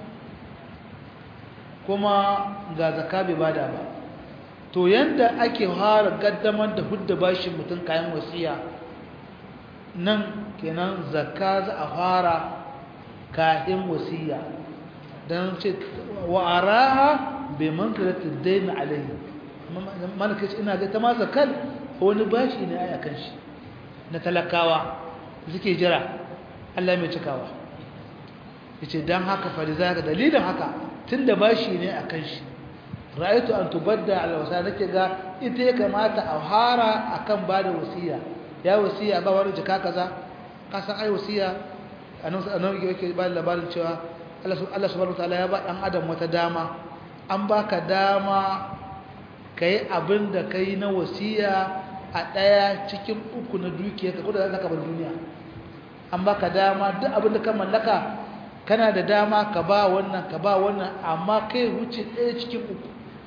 kuma ga zaka bai bada ba to yanda ake fara gaddamar da hudda bashin mutum kayan wasiya nan kenan zakka za a fara kayan wasiya don ce wa araha bai manzilata daina alayhi malaka ce ina ga ta ma zakkal wani bashi ne a kan shi na talakawa suke jira Allah mai cikawa yace dan haka fa da zaka dalilin haka tunda bashi ne akan shi ra'aytu an tubadda ala wasa nake ga ita ya kamata a hara akan bada wasiya ya wasiya ba wani jika kaza ka san ai wasiya annabi annabi yake ba labarin cewa Allah subhanahu wataala ya ba dan adam wata dama an baka dama kai abin da kai na wasiya a daya cikin uku na dukiyarka ko da zaka bar duniya an baka dama duk abin da ka mallaka kana da dama ka ba wannan ka ba wannan amma kai wuce ɗaya cikin uku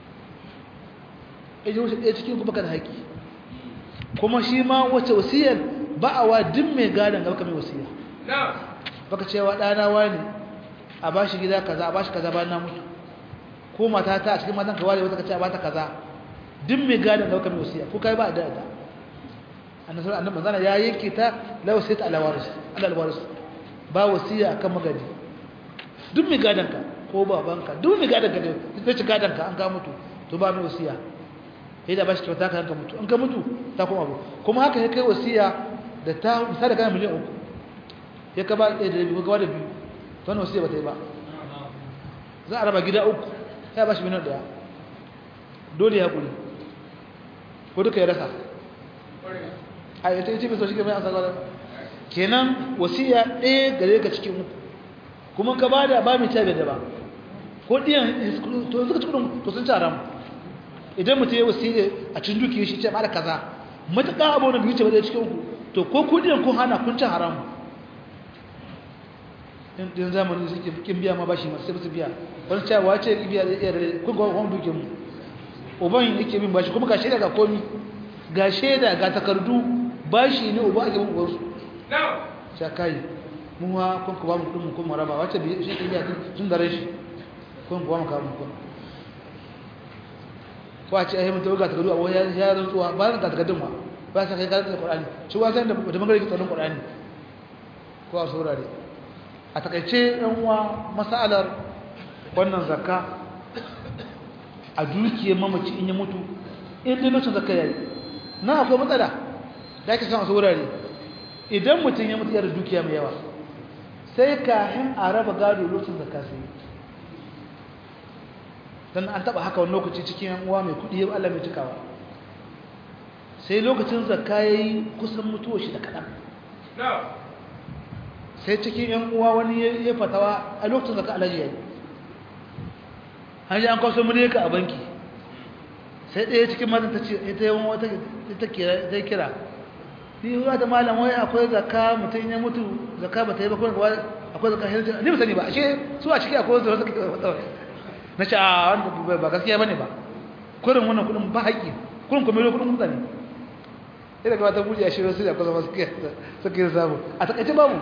ɗaya wuce ɗaya cikin uku baka da haƙi kuma shi ma wace wasiyar ba a wa duk mai gadon ga baka mai wasiya baka cewa ɗana wani a ba shi gida kaza a ba shi kaza bayan na mutu ko mata ta a cikin matan ka ware wata ka ce a ba ta kaza duk mai gadon ga baka mai wasiya ko kai ba da da annabi annabi manzana ya yanke ta la wasiyata ala waris ala waris ba wasiya akan magadi duk mai gadon ka ko babanka duk mai gadon ka ne zai ci gadon ka an ka mutu to ba mai wasiya sai da ba shi kyauta ka yanka mutu in ka mutu ta kuma abu kuma haka ya kai wasiya da ta misali kana miliyan uku ya ka ba ɗaya da biyu ka da biyu to wannan wasiya ba ta yi ba za a raba gida uku ya ba shi miliyan ɗaya dole ya kuri ko duka ya rasa a yi ta yi cikin soshi kamar yasa gwada kenan wasiya ɗaya gare ka cikin uku kuma ka ba da ba mai cabe da ba ko ɗiyan to yanzu ka ci kudin to sun ci haramu idan mutum ya wasiya a cikin duki shi ce ba da kaza matuƙa abu na biyu ce ba da cikin uku to ko kudiyan kun hana kun ci haramu din zamani suke kin biya ma bashi masu su biya wani cewa wace biya da iya rare kun ga wani dukin mu uban yake bin bashi kuma ga shaida ga komi ga shaida ga takardu bashi ne uba ake bin ubansu sha kai mun wa kun ku ba mu kudin kun maraba wace biya shi ke biya tun da rashi kun ku ba mu kawo kun ko a ce ai mun tawo ga takardu a wani ya rantsuwa ba ga takardun ma ba sa kai karanta Qur'ani shi wa san da da magana ke tsaron Qur'ani ko a saurare a takaice yan uwa masalar wannan zakka a dukiyar mamaci in ya mutu in dai lokacin zakka yayi na akwai matsala da ake samu saurare idan mutum ya mutu ya da dukiya mai yawa sai kafin a raba gado lokacin zakka sai dan an taba haka wani lokaci cikin yan uwa mai kudi Allah mai cikawa sai lokacin zakka yayi kusan mutuwa shi da kadan sai cikin yan uwa wani ya fatawa a lokacin zakka alaji yayi hanyar an kawo mun ka a banki sai ɗaya cikin matan ta ce ita yawan wata ta kira ta kira ni ruwa da malam wai akwai zakka mutum ya mutu zakka ba ta yi ba kuma akwai zakka hirji ni ba sani ba ashe su a ciki akwai zakka suka na ce a wanda ba gaskiya bane ba kurin wannan kudin ba haƙi kurin kuma yau kudin mutane ina gaba ta buɗe a shirin su da kusa masu suka yi samu a takaice babu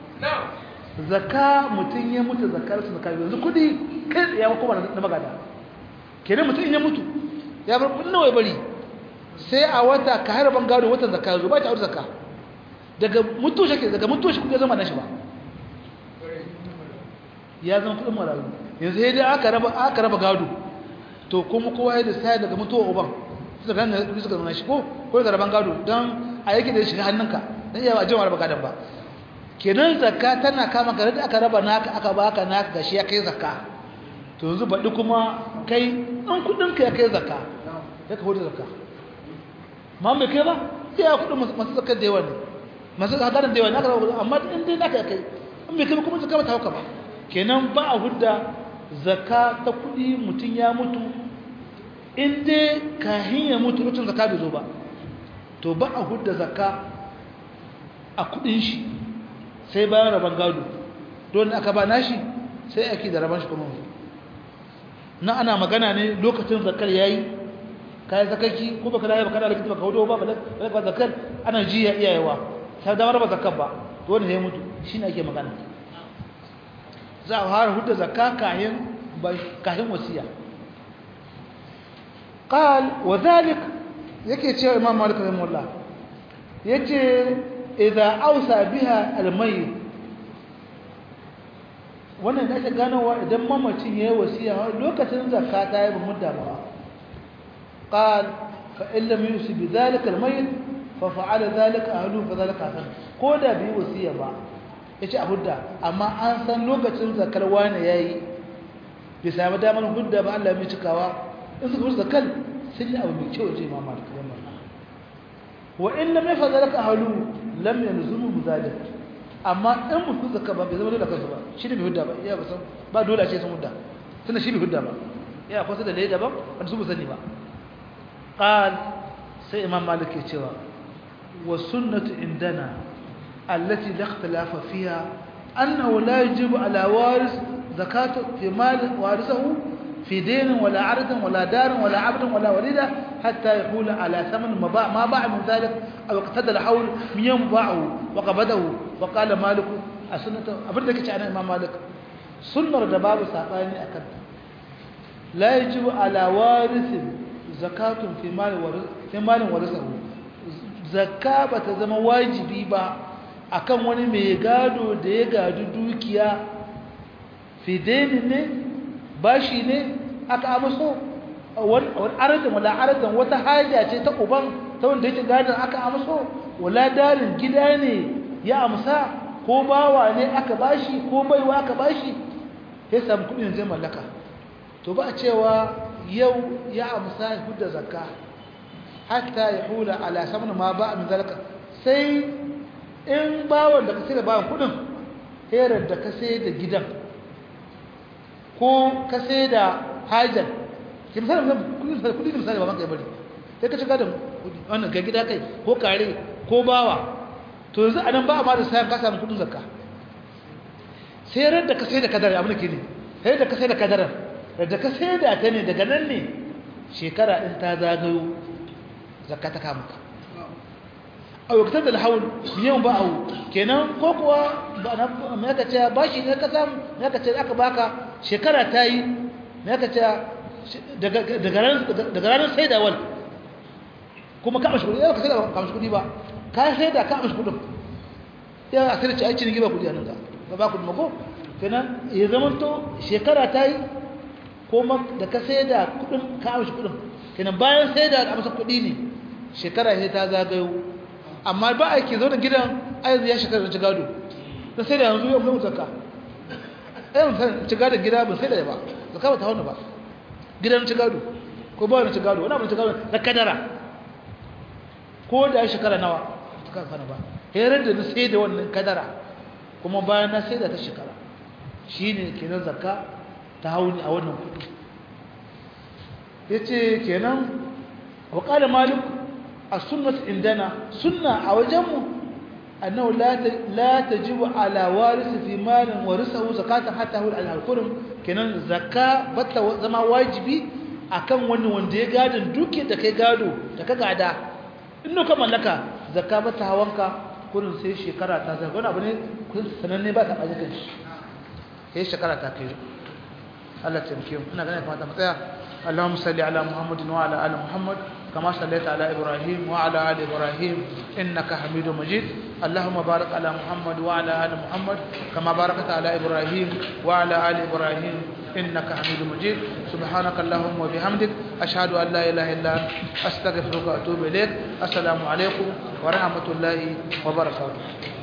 zakka mutum ya mutu zakkar su zakka yanzu kudi kai ya kuma na magana kenan mutum ya mutu ya bar kudin nawa ya bari sai a wata ka harban gado watan zakka yanzu ba ta aure zakka daga mutu shi daga mutu shi kudi zama na shi ba ya zama kudin marayu yanzu sai dai aka raba aka raba gado to kuma kowa ya da sai daga mutuwa uban suka gane suka zama shi ko ko da raban gado dan a yake da shi hannunka dan iya ba jama'a raba gadon ba kenan zakka tana kama ka da aka raba naka aka baka naka gashi ya kai zakka to yanzu baɗi kuma kai ɗan kuɗinka ya kai zakka ya ka hudu zakka ma mai kai ba iya kuɗin masu zakkar da yawa ne masu hadarin da yawa ne aka raba amma in dai naka ya kai in mai kai ba kuma zakka ba ta hauka ba kenan ba a hudda zakka ta kuɗi mutum ya mutu in dai kahin ya mutu lokacin zakka bai zo ba to ba a hudda zakka a kuɗin shi sai bayan rabon gado don aka ba nashi sai ake da rabon shi kuma na ana magana ne lokacin zakar yayi kayan zakarki ko baka da baka da likita baka hudo ba ba zakar ana jiya iyayewa sai da raba zakar ba to wanda ya mutu shine ake magana za a fara hudda zakka kayan kayan wasiya qal wa dhalik yake cewa imam malik rahimahullah yace idza ausa biha almayyit wannan da ake ganowa idan mamacin yayi wasiya lokacin zakka ta yi mudda ba qal fa in lam yusi bi dhalika almayyit fa fa'ala dhalika ahlu fa dhalika hasan ko da bi wasiya ba yace a hudda amma an san lokacin zakar wani yayi bai sami damar hudda ba Allah mai cikawa in suka fi zakal sun yi abu mai kyau ce ma malik wannan wa in lam yafza laka ahlu lam yalzumu bizalik amma in mutum zakka ba bai zama dole kansu ba shi ne bai hudda ba iya ba san ba dole a ce sun hudda tunda shi bai hudda ba ya kwasa da leda ba wanda su sani ba qal sai imam malik ya cewa wa sunnatu indana allati la ikhtilafa fiha annahu la yajibu ala waris zakatu fi mal warisahu في دين ولا عرض ولا دار ولا عبد ولا وليدة حتى يحول على ثمن ما باع, ما باع من ذلك أو اقتدى الحول من يوم باعه وقبضه وقال مالك السنة أبردك عن إمام مالك سنة دباب ساقاني أكد لا يجب على وارث زكاة في مال ورث في مال ورثه zakka ba ta zama wajibi ba akan wani mai gado da ya gadi dukiya fidenin ne bashi ne aka amso wani aradin wala aradin wata haja ce ta uban ta wanda yake gadon aka amso wala darin gida ne ya amsa ko bawa ne aka bashi ko baiwa aka bashi ya samu kudin zai mallaka to ba a cewa yau ya amsa ya hudda zakka hatta ya hula ala saman ma ba a min zalika sai in bawan da ka sai da bawan kudin herar da ka sai da gidan ko ka sai da hajar ke misali kudi da misali ba banka ya bari sai ka shiga da wannan ga gida kai ko kare ko bawa to yanzu anan ba a ma da sayan ka samu kudin zakka sai ran da ka sai da kadara abin da ke ne sai da ka sai da kadara da ka sai da ta ne daga nan ne shekara din ta zagayo zakka ta kama ka a wakatar da alhawul biyan ba a kenan ko kuwa mai aka ce bashi ne ka samu mai aka ce aka baka shekara ta yi mai aka ce daga ranar sai da wal kuma ka mashi kudi yau ka sai da ka mashi kudi ba ka sai da ka mashi kudin yau a sai da ci aiki ne giba kudi a nan ka ba ba kudi mako kenan ya zamanto shekara ta yi ko da ka sai da kudin ka mashi kudin kenan bayan sai da amsa kudi ne shekara sai ta zagayo amma ba a ke zo da gidan ayyuzu ya shekara ci gado da sai da yanzu yau mai zaka ayyuzu sai ci gado gida ba sai da ba zaka ba ta hauna ba gidan ci gado ko ba wani ci gado wani abin ci gado na kadara ko da ya shekara nawa ta kan fana ba herar da na sai da wannan kadara kuma bayan na sai da ta shekara shi ne kenan zakka ta hauni a wannan kudi ya ce kenan wa ƙada malik السنة عندنا سنة عوجمه أنه لا لا تجب على وارث في مال ورثه زكاة حتى هو على الكرم كنن زكاة بتا زما واجبي akan wani wanda ya gadon duke da kai gado da ka gada inno ka mallaka zakka ba ta hawanka kurin sai shekara ta zai wani abu ne kun sananne ba ta baje kanshi sai shekara ta kai Allah ta mike ina ganin kamata mu tsaya Allahumma salli ala Muhammadin wa ala ali Muhammad كما صليت على إبراهيم وعلى آل إبراهيم إنك حميد مجيد اللهم بارك على محمد وعلى آل محمد كما باركت على إبراهيم وعلى آل إبراهيم إنك حميد مجيد سبحانك اللهم وبحمدك أشهد أن لا إله إلا أنت أستغفرك وأتوب إليك السلام عليكم ورحمة الله وبركاته